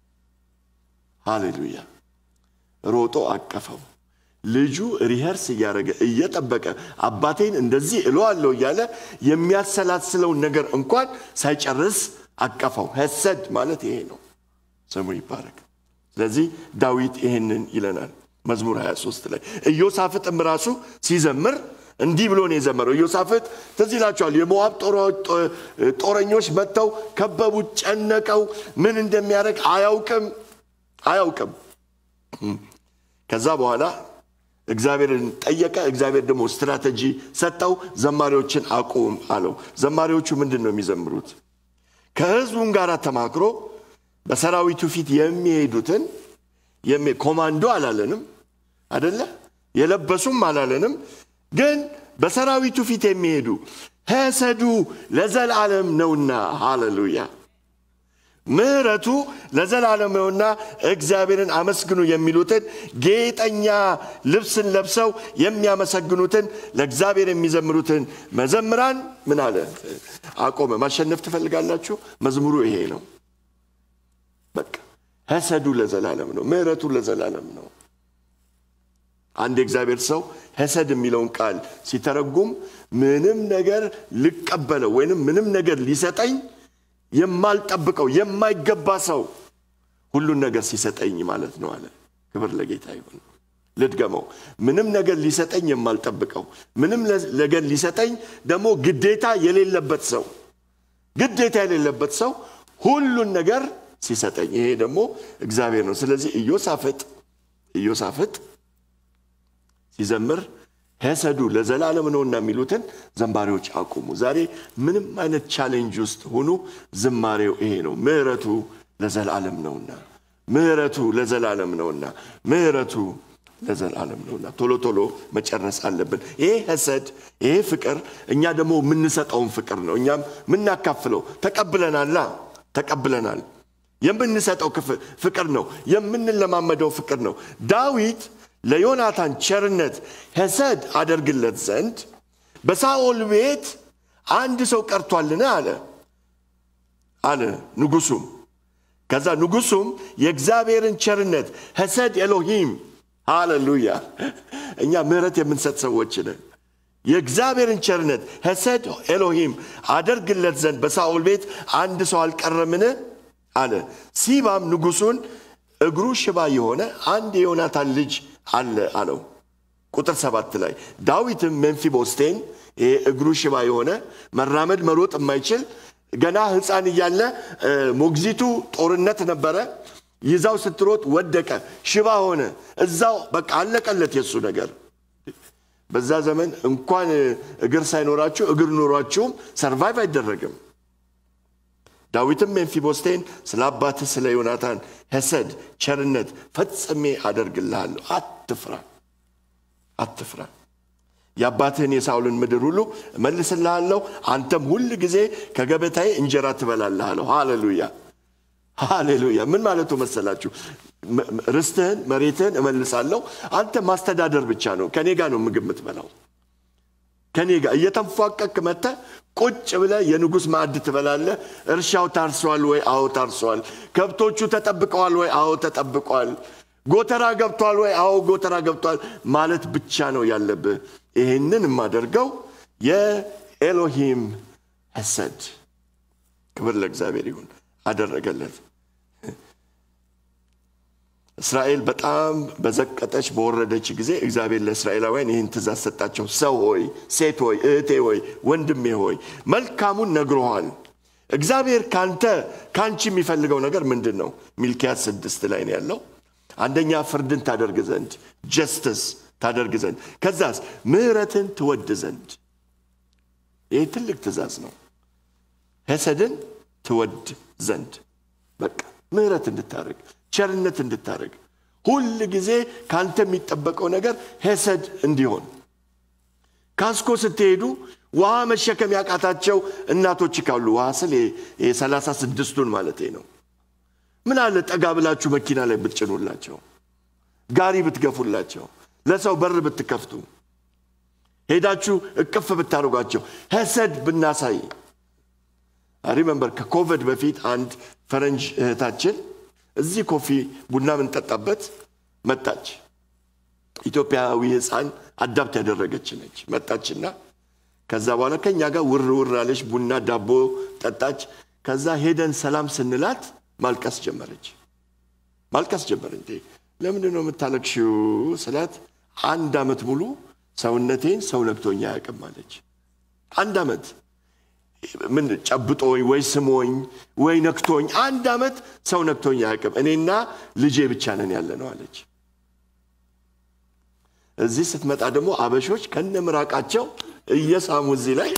ሃሌሉያ! ሮጦ አቀፈው። ልጁ ሪኸርስ እያደረገ እየጠበቀ አባቴን እንደዚህ እለዋለሁ እያለ የሚያሰላስለውን ነገር እንኳን ሳይጨርስ አቀፈው። ሄሰድ ማለት ይሄ ነው። ስሙ ይባረክ። ስለዚህ ዳዊት ይሄንን ይለናል መዝሙር 23 ላይ። ኢዮሳፍጥም ራሱ ሲዘምር እንዲህ ብሎ ነው የዘመረው። ኢዮሳፍጥ ትዝ ይላቸዋል። የሞዓብ ጦረኞች መጥተው ከበቡት፣ ጨነቀው። ምን እንደሚያደርግ አያውቅም አያውቅም። ከዛ በኋላ እግዚአብሔርን ጠየቀ። እግዚአብሔር ደግሞ ስትራቴጂ ሰጠው። ዘማሪዎችን አቁም አለው። ዘማሪዎቹ ምንድን ነው የሚዘምሩት? ከህዝቡም ጋር ተማክሮ በሰራዊቱ ፊት የሚሄዱትን ኮማንዶ አላለንም አደለ? የለበሱም አላለንም። ግን በሰራዊቱ ፊት የሚሄዱ ሄሰዱ ለዘላለም ነውና፣ ሃሌሉያ ምሕረቱ ለዘላለም ነውና እግዚአብሔርን አመስግኑ የሚሉትን ጌጠኛ ልብስን ለብሰው የሚያመሰግኑትን ለእግዚአብሔር የሚዘምሩትን መዘምራን ምን አለ አቆመ። ማሸነፍ ትፈልጋላችሁ? መዝሙሩ ይሄ ነው። በቃ ሄሰዱ ለዘላለም ነው። ምሕረቱ ለዘላለም ነው። አንድ የእግዚአብሔር ሰው ሄሰድ የሚለውን ቃል ሲተረጉም ምንም ነገር ልቀበለው ወይንም ምንም ነገር ሊሰጠኝ የማልጠብቀው የማይገባ ሰው ሁሉን ነገር ሲሰጠኝ ማለት ነው አለ። ክብር ለጌታ ይሁን። ልድገመው። ምንም ነገር ሊሰጠኝ የማልጠብቀው ምንም ነገር ሊሰጠኝ ደግሞ ግዴታ የሌለበት ሰው ግዴታ የሌለበት ሰው ሁሉን ነገር ሲሰጠኝ፣ ይሄ ደግሞ እግዚአብሔር ነው። ስለዚህ ኢዮሳፍጥ ኢዮሳፍጥ ሲዘምር ሄሰዱ ለዘላለም ነውና የሚሉትን ዘማሪዎች አቁሙ። ዛሬ ምንም አይነት ቻሌንጅ ውስጥ ሁኑ፣ ዝማሬው ይሄ ነው። ምሕረቱ ለዘላለም ነውና፣ ምሕረቱ ለዘላለም ነውና፣ ምሕረቱ ለዘላለም ነውና። ቶሎ ቶሎ መጨረስ አለብን። ይሄ ሄሰድ፣ ይሄ ፍቅር እኛ ደግሞ የምንሰጠውን ፍቅር ነው። እኛም የምናካፍለው ተቀብለናላ፣ ተቀብለናል። የምንሰጠው ፍቅር ነው። የምንለማመደው ፍቅር ነው። ዳዊት ለዮናታን ቸርነት ሄሰድ አደርግለት ዘንድ በሳኦል ቤት አንድ ሰው ቀርቷልን አለ አለ ንጉሱም ከዛ ንጉሱም የእግዚአብሔርን ቸርነት ሐሰድ ኤሎሂም ሃሌሉያ እኛ ምህረት የምንሰጥ ሰዎች ነን የእግዚአብሔርን ቸርነት ሐሰድ ኤሎሂም አደርግለት ዘንድ በሳኦል ቤት አንድ ሰው አልቀረምን አለ ሲባም ንጉሱን እግሩ ሽባ የሆነ አንድ የዮናታን ልጅ አለ አለው ቁጥር ሰባት ላይ ዳዊትም ሜምፊቦስቴን ይሄ እግሩ ሽባ የሆነ መራመድ መሮጥ የማይችል ገና ህፃን እያለ ሞግዚቱ ጦርነት ነበረ ይዛው ስትሮጥ ወደቀ ሽባ ሆነ እዛው በቃ አለቀለት የሱ ነገር በዛ ዘመን እንኳን እግር ሳይኖራችሁ እግር ኖሯችሁም ሰርቫይቭ አይደረግም ዳዊትም ሜምፊቦስቴን ስለ አባትህ ስለ ዮናታን ሐሰድ ቸርነት ፈጽሜ አደርግልሃለሁ አትፍራ አትፍራ የአባትህን የሳውልን ምድር ሁሉ እመልስልሃለሁ አንተም ሁል ጊዜ ከገበታዬ እንጀራ ትበላለህ አለው ሃሌሉያ ሃሌሉያ ምን ማለቱ መሰላችሁ ርስትህን መሬትህን እመልሳለሁ አንተ ማስተዳደር ብቻ ነው ከኔ ጋር ነው ምግብ የምትበላው ከኔ ጋር እየተንፏቀቅ መተ ቁጭ ብለ የንጉሥ ማዕድ ትበላለህ እርሻው ታርሷል ወይ አዎ ታርሷል ከብቶቹ ተጠብቀዋል ወይ አዎ ተጠብቋል ጎተራ ገብቷል ወይ አዎ ጎተራ ገብቷል ማለት ብቻ ነው ያለብህ ይህንን የማደርገው የኤሎሂም ሐሰድ ክብር ለእግዚአብሔር ይሁን አደረገለት እስራኤል በጣም በዘቀጠች በወረደች ጊዜ እግዚአብሔር ለእስራኤላውያን ይህን ትእዛዝ ሰጣቸው ሰው ሆይ ሴት ሆይ እህቴ ሆይ ወንድሜ ሆይ መልካሙን ነግሮሃል እግዚአብሔር ካንተ ከአንቺ የሚፈልገው ነገር ምንድን ነው ሚልኪያስ ስድስት ላይ ነው ያለው አንደኛ ፍርድን ታደርግ ዘንድ ጀስትስ ታደርግ ዘንድ ከዛስ ምህረትን ትወድ ዘንድ ይህ ትልቅ ትእዛዝ ነው ሐሰድን ትወድ ዘንድ በቃ ምህረት እንድታደርግ ቸርነት እንድታደርግ ሁል ጊዜ ከአንተ የሚጠበቀው ነገር ሐሰድ እንዲሆን ካስኮ ስትሄዱ ውሃ መሸከም ያቃታቸው እናቶች ካሉ ውሃ ስል የሰላሳ ስድስቱን ማለት ነው ምን አለ ጠጋ ብላችሁ መኪና ላይ ብትጭኑላቸው ጋሪ ብትገፉላቸው ለሰው በር ብትከፍቱ ሄዳችሁ እቅፍ ብታደርጓቸው ሐሰድ ብናሳይ ሪመንበር ከኮቪድ በፊት አንድ ፈረንጅ እህታችን እዚህ ኮፊ ቡና ምንጠጣበት መጣች ኢትዮጵያዊ ህፃን አዳብት ያደረገች ነች መጣችና ከዛ በኋላ ከኛ ጋር ውር ውር አለች ቡና ዳቦ ጠጣች ከዛ ሄደን ሰላም ስንላት ማልቀስ ጀመረች ማልቀስ ጀመረ እንዴ ለምንድን ነው የምታለቅሽው ስላት አንድ ዓመት ሙሉ ሰውነቴን ሰው ነክቶኝ አያውቅም አለች አንድ ዓመት ምን ጨብጦኝ ወይ ስሞኝ ወይ ነክቶኝ አንድ ዓመት ሰው ነክቶኝ አያውቅም እኔና ልጄ ብቻ ነን ያለ ነው አለች እዚህ ስትመጣ ደግሞ አበሾች ከነ ምራቃቸው እየሳሙ እዚህ ላይ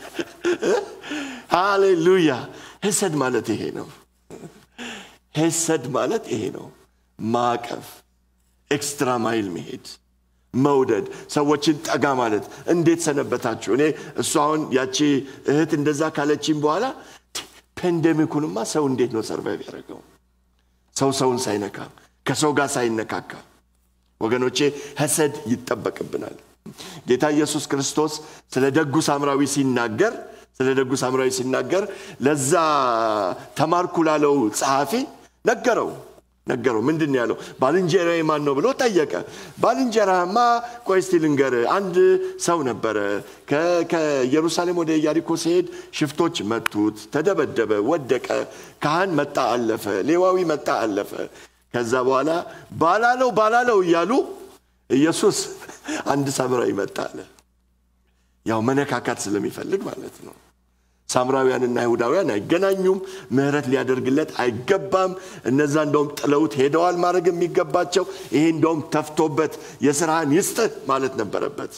ሃሌሉያ ሐሰድ ማለት ይሄ ነው ሐሰድ ማለት ይሄ ነው ማቀፍ ኤክስትራ ማይል መሄድ መውደድ ሰዎችን ጠጋ ማለት እንዴት ሰነበታችሁ እኔ እሱ አሁን ያቺ እህት እንደዛ ካለችኝ በኋላ ፔንደሚኩንማ ሰው እንዴት ነው ሰርቫይቭ ያደረገው ሰው ሰውን ሳይነካ ከሰው ጋር ሳይነካካ ወገኖቼ ሐሰድ ይጠበቅብናል ጌታ ኢየሱስ ክርስቶስ ስለ ደጉ ሳምራዊ ሲናገር ስለ ደጉ ሳምራዊ ሲናገር ለዛ ተማርኩ ላለው ጸሐፊ ነገረው ነገረው ምንድን ያለው ባልንጀራዬ ማን ነው ብሎ ጠየቀ ባልንጀራማ ቆይ እስቲ ልንገር አንድ ሰው ነበረ ከኢየሩሳሌም ወደ ኢያሪኮ ሲሄድ ሽፍቶች መቱት ተደበደበ ወደቀ ካህን መጣ አለፈ ሌዋዊ መጣ አለፈ ከዛ በኋላ ባላለው ባላለው እያሉ ኢየሱስ አንድ ሳምራዊ መጣ አለ ያው መነካካት ስለሚፈልግ ማለት ነው ሳምራውያንና አይሁዳውያን አይገናኙም ምህረት ሊያደርግለት አይገባም እነዛ እንደውም ጥለውት ሄደዋል ማድረግ የሚገባቸው ይሄ እንደውም ተፍቶበት የስራህን ይስጥህ ማለት ነበረበት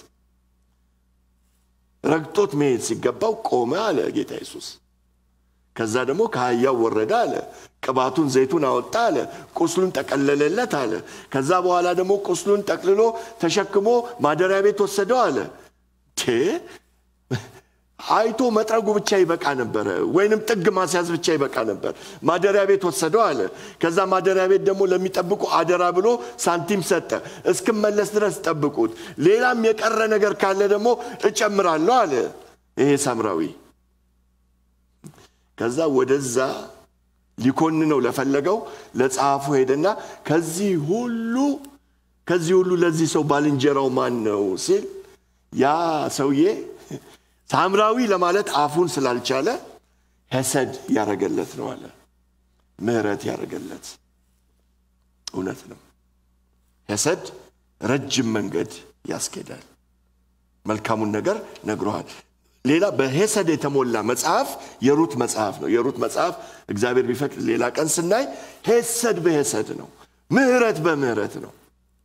ረግጦት መሄድ ሲገባው ቆመ አለ ጌታ ኢየሱስ ከዛ ደግሞ ከአህያው ወረደ አለ ቅባቱን ዘይቱን አወጣ አለ ቁስሉን ጠቀለለለት አለ ከዛ በኋላ ደግሞ ቁስሉን ጠቅልሎ ተሸክሞ ማደሪያ ቤት ወሰደው አለ አይቶ መጥረጉ ብቻ ይበቃ ነበረ ወይንም ጥግ ማስያዝ ብቻ ይበቃ ነበር ማደሪያ ቤት ወሰደው አለ ከዛ ማደሪያ ቤት ደግሞ ለሚጠብቁ አደራ ብሎ ሳንቲም ሰጠ እስክመለስ ድረስ ጠብቁት ሌላም የቀረ ነገር ካለ ደግሞ እጨምራለሁ አለ ይሄ ሳምራዊ ከዛ ወደዛ ሊኮንነው ለፈለገው ለጸሐፉ ሄደና ከዚህ ሁሉ ከዚህ ሁሉ ለዚህ ሰው ባልንጀራው ማን ነው ሲል ያ ሰውዬ ሳምራዊ ለማለት አፉን ስላልቻለ ሄሰድ ያደረገለት ነው አለ። ምህረት ያደረገለት እውነት ነው። ሄሰድ ረጅም መንገድ ያስኬዳል። መልካሙን ነገር ነግሮሃል። ሌላ በሄሰድ የተሞላ መጽሐፍ የሩት መጽሐፍ ነው። የሩት መጽሐፍ እግዚአብሔር ቢፈቅድ ሌላ ቀን ስናይ ሄሰድ በሄሰድ ነው። ምህረት በምህረት ነው።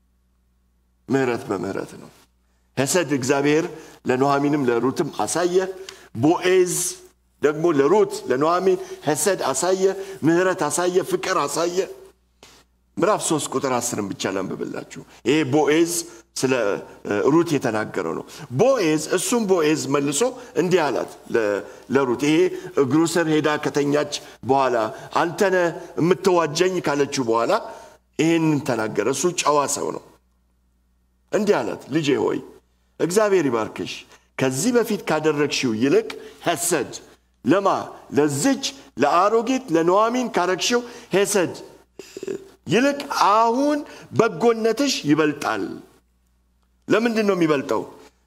ምህረት በምህረት ነው። ሄሰድ እግዚአብሔር ለኑኃሚንም ለሩትም አሳየ። ቦኤዝ ደግሞ ለሩት ለኑኃሚን ሄሰድ አሳየ፣ ምህረት አሳየ፣ ፍቅር አሳየ። ምዕራፍ ሶስት ቁጥር አስርን ብቻ ላንብብላችሁ። ይሄ ቦኤዝ ስለ ሩት የተናገረው ነው። ቦኤዝ እሱም ቦኤዝ መልሶ እንዲህ አላት ለሩት ይሄ እግሩ ስር ሄዳ ከተኛች በኋላ አንተነ የምትዋጀኝ ካለችው በኋላ ይሄንን ተናገረ። እሱ ጨዋ ሰው ነው። እንዲህ አላት፣ ልጄ ሆይ እግዚአብሔር ይባርክሽ። ከዚህ በፊት ካደረግሽው ይልቅ ሄሰድ ለማ ለዝች ለአሮጊት ለኑኃሚን ካረግሽው ሄሰድ ይልቅ አሁን በጎነትሽ ይበልጣል። ለምንድን ነው የሚበልጠው?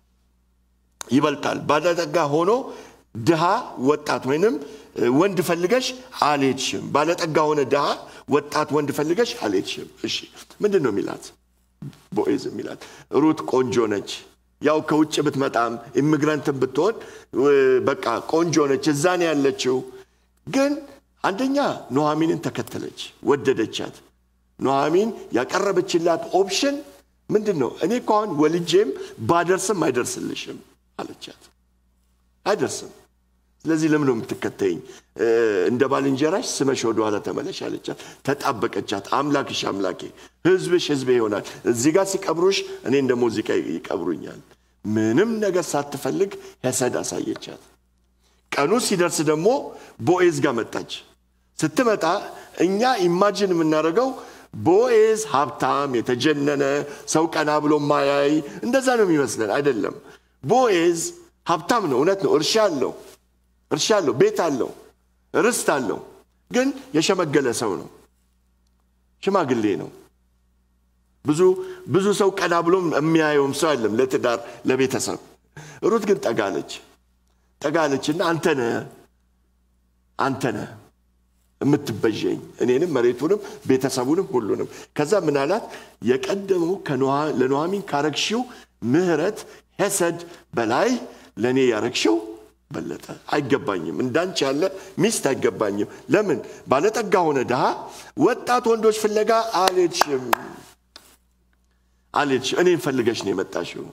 ይበልጣል። ባለጠጋ ሆኖ ድሃ ወጣት ወይንም ወንድ ፈልገሽ አልሄድሽም። ባለጠጋ ሆነ ድሃ ወጣት ወንድ ፈልገሽ አልሄድሽም። እሺ ምንድን ነው የሚላት? ቦኤዝ የሚላት ሩት ቆንጆ ነች። ያው ከውጭ ብትመጣም ኢሚግራንትን ብትሆን በቃ ቆንጆ ነች፣ እዛን ያለችው ግን አንደኛ ኑኃሚንን ተከተለች፣ ወደደቻት። ኑኃሚን ያቀረበችላት ኦፕሽን ምንድን ነው? እኔ እኮ አሁን ወልጄም ባደርስም አይደርስልሽም አለቻት። አይደርስም። ስለዚህ ለምን ነው የምትከተይኝ? እንደ ባልንጀራሽ ስመሽ ወደኋላ ተመለሽ አለቻት። ተጣበቀቻት። አምላክሽ አምላኬ፣ ህዝብሽ ህዝቤ ይሆናል። እዚህ ጋር ሲቀብሩሽ እኔን ደግሞ እዚህ ጋር ይቀብሩኛል። ምንም ነገር ሳትፈልግ ሄሰድ አሳየቻት። ቀኑ ሲደርስ ደግሞ ቦኤዝ ጋር መጣች። ስትመጣ እኛ ኢማጅን የምናደርገው ቦኤዝ ሀብታም፣ የተጀነነ ሰው ቀና ብሎ ማያይ እንደዛ ነው የሚመስለን። አይደለም። ቦኤዝ ሀብታም ነው፣ እውነት ነው። እርሻ አለው፣ እርሻ አለው፣ ቤት አለው፣ ርስት አለው። ግን የሸመገለ ሰው ነው፣ ሽማግሌ ነው። ብዙ ብዙ ሰው ቀና ብሎ የሚያየውም ሰው አይደለም ለትዳር ለቤተሰብ። ሩት ግን ጠጋለች ጠጋለችና አንተ ነህ አንተ ነህ የምትበዠኝ እኔንም መሬቱንም ቤተሰቡንም ሁሉንም። ከዛ ምን አላት? የቀደመው ለኑኃሚን ካረግሽው ምሕረት ሄሰድ በላይ ለእኔ ያረግሽው በለጠ። አይገባኝም፣ እንዳንቺ ያለ ሚስት አይገባኝም። ለምን ባለጠጋ ሆነ ድሃ ወጣት ወንዶች ፍለጋ አልሄድሽም አልሄድሽም። እኔን ፈልገሽ ነው የመጣሽው።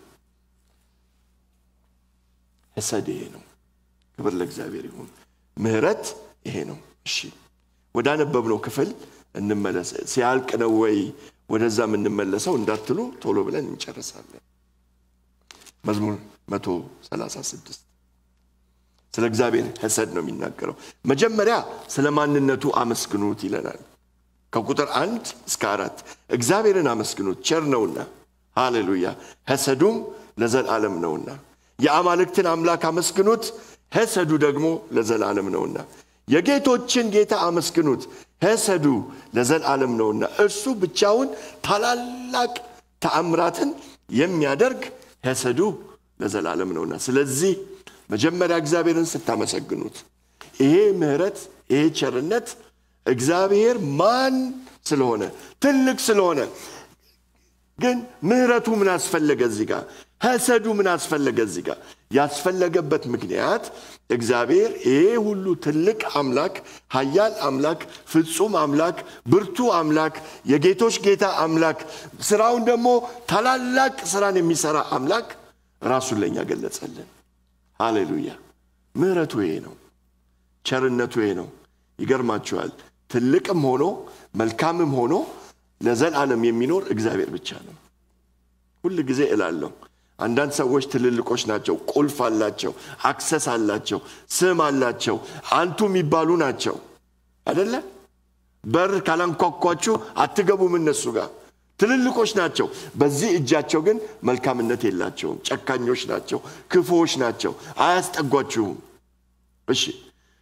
ሄሰድ ይሄ ነው። ክብር ለእግዚአብሔር ይሁን። ምሕረት ይሄ ነው። እሺ ወደ አነበብነው ክፍል እንመለስ። ሲያልቅ ነው ወይ ወደዛ የምንመለሰው እንዳትሉ ቶሎ ብለን እንጨርሳለን። መዝሙር 136 ስለ እግዚአብሔር ሄሰድ ነው የሚናገረው። መጀመሪያ ስለ ማንነቱ አመስግኑት ይለናል። ከቁጥር አንድ እስከ አራት እግዚአብሔርን አመስግኑት ቸር ነውና፣ ሃሌሉያ ሄሰዱም ለዘላለም ነውና። የአማልክትን አምላክ አመስግኑት ሄሰዱ ደግሞ ለዘላለም ነውና። የጌቶችን ጌታ አመስግኑት ሄሰዱ ለዘላለም ነውና። እርሱ ብቻውን ታላላቅ ተአምራትን የሚያደርግ ሄሰዱ ለዘላለም ነውና። ስለዚህ መጀመሪያ እግዚአብሔርን ስታመሰግኑት ይሄ ምሕረት ይሄ ቸርነት እግዚአብሔር ማን ስለሆነ ትልቅ ስለሆነ ግን ምሕረቱ ምን አስፈለገ እዚህ ጋር? ሄሰዱ ምን አስፈለገ እዚህ ጋር? ያስፈለገበት ምክንያት እግዚአብሔር ይሄ ሁሉ ትልቅ አምላክ፣ ኃያል አምላክ፣ ፍጹም አምላክ፣ ብርቱ አምላክ፣ የጌቶች ጌታ አምላክ፣ ስራውን ደግሞ ታላላቅ ስራን የሚሰራ አምላክ ራሱን ለእኛ ገለጸልን። ሃሌሉያ! ምሕረቱ ይሄ ነው። ቸርነቱ ይሄ ነው። ይገርማችኋል። ትልቅም ሆኖ መልካምም ሆኖ ለዘላለም የሚኖር እግዚአብሔር ብቻ ነው። ሁል ጊዜ እላለሁ አንዳንድ ሰዎች ትልልቆች ናቸው፣ ቁልፍ አላቸው፣ አክሰስ አላቸው፣ ስም አላቸው፣ አንቱ የሚባሉ ናቸው አደለ? በር ካላንኳኳችሁ አትገቡም እነሱ ጋር ትልልቆች ናቸው። በዚህ እጃቸው ግን መልካምነት የላቸውም። ጨካኞች ናቸው፣ ክፉዎች ናቸው፣ አያስጠጓችሁም። እሺ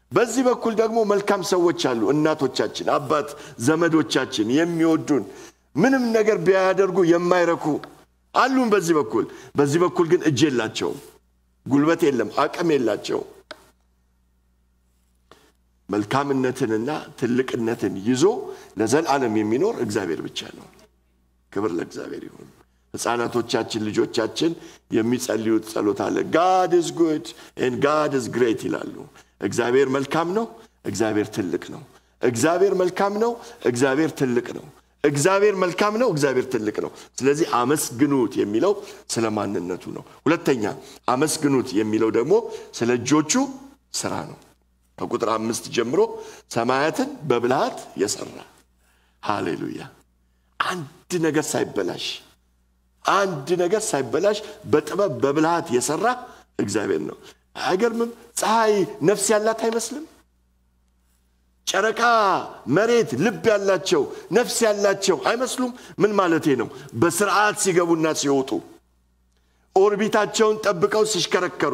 በዚህ በኩል ደግሞ መልካም ሰዎች አሉ። እናቶቻችን፣ አባት ዘመዶቻችን የሚወዱን ምንም ነገር ቢያደርጉ የማይረኩ አሉን በዚህ በኩል። በዚህ በኩል ግን እጅ የላቸውም፣ ጉልበት የለም፣ አቅም የላቸውም። መልካምነትንና ትልቅነትን ይዞ ለዘላለም የሚኖር እግዚአብሔር ብቻ ነው። ክብር ለእግዚአብሔር ይሁን። ህፃናቶቻችን ልጆቻችን የሚጸልዩት ጸሎት አለ። ጋድ ዝ ጉድ ኤንድ ጋድ ዝ ግሬት ይላሉ። እግዚአብሔር መልካም ነው፣ እግዚአብሔር ትልቅ ነው። እግዚአብሔር መልካም ነው፣ እግዚአብሔር ትልቅ ነው። እግዚአብሔር መልካም ነው፣ እግዚአብሔር ትልቅ ነው። ስለዚህ አመስግኑት የሚለው ስለ ማንነቱ ነው። ሁለተኛ አመስግኑት የሚለው ደግሞ ስለ እጆቹ ስራ ነው። ከቁጥር አምስት ጀምሮ ሰማያትን በብልሃት የሰራ ሃሌሉያ። አንድ ነገር ሳይበላሽ አንድ ነገር ሳይበላሽ በጥበብ በብልሃት የሰራ እግዚአብሔር ነው። አይገርምም? ፀሐይ ነፍስ ያላት አይመስልም? ጨረቃ፣ መሬት ልብ ያላቸው ነፍስ ያላቸው አይመስሉም? ምን ማለቴ ነው? በስርዓት ሲገቡና ሲወጡ ኦርቢታቸውን ጠብቀው ሲሽከረከሩ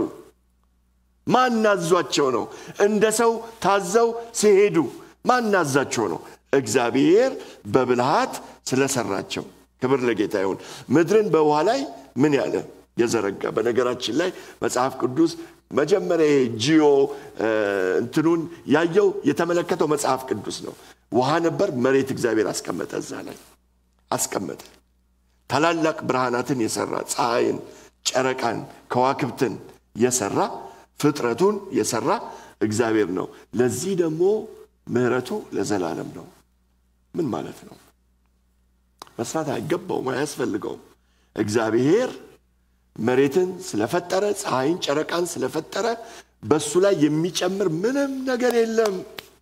ማናዟቸው ነው? እንደ ሰው ታዘው ሲሄዱ ማናዛቸው ነው? እግዚአብሔር በብልሃት ስለሰራቸው ክብር ለጌታ ይሁን። ምድርን በውሃ ላይ ምን ያለ የዘረጋ። በነገራችን ላይ መጽሐፍ ቅዱስ መጀመሪያ ጂኦ እንትኑን ያየው የተመለከተው መጽሐፍ ቅዱስ ነው። ውሃ ነበር፣ መሬት እግዚአብሔር አስቀመጠ፣ እዛ ላይ አስቀመጠ። ታላላቅ ብርሃናትን የሰራ ፀሐይን፣ ጨረቃን፣ ከዋክብትን የሰራ ፍጥረቱን የሰራ እግዚአብሔር ነው። ለዚህ ደግሞ ምሕረቱ ለዘላለም ነው። ምን ማለት ነው? መስራት አይገባውም፣ አያስፈልገውም። እግዚአብሔር መሬትን ስለፈጠረ ፀሐይን፣ ጨረቃን ስለፈጠረ በሱ ላይ የሚጨምር ምንም ነገር የለም።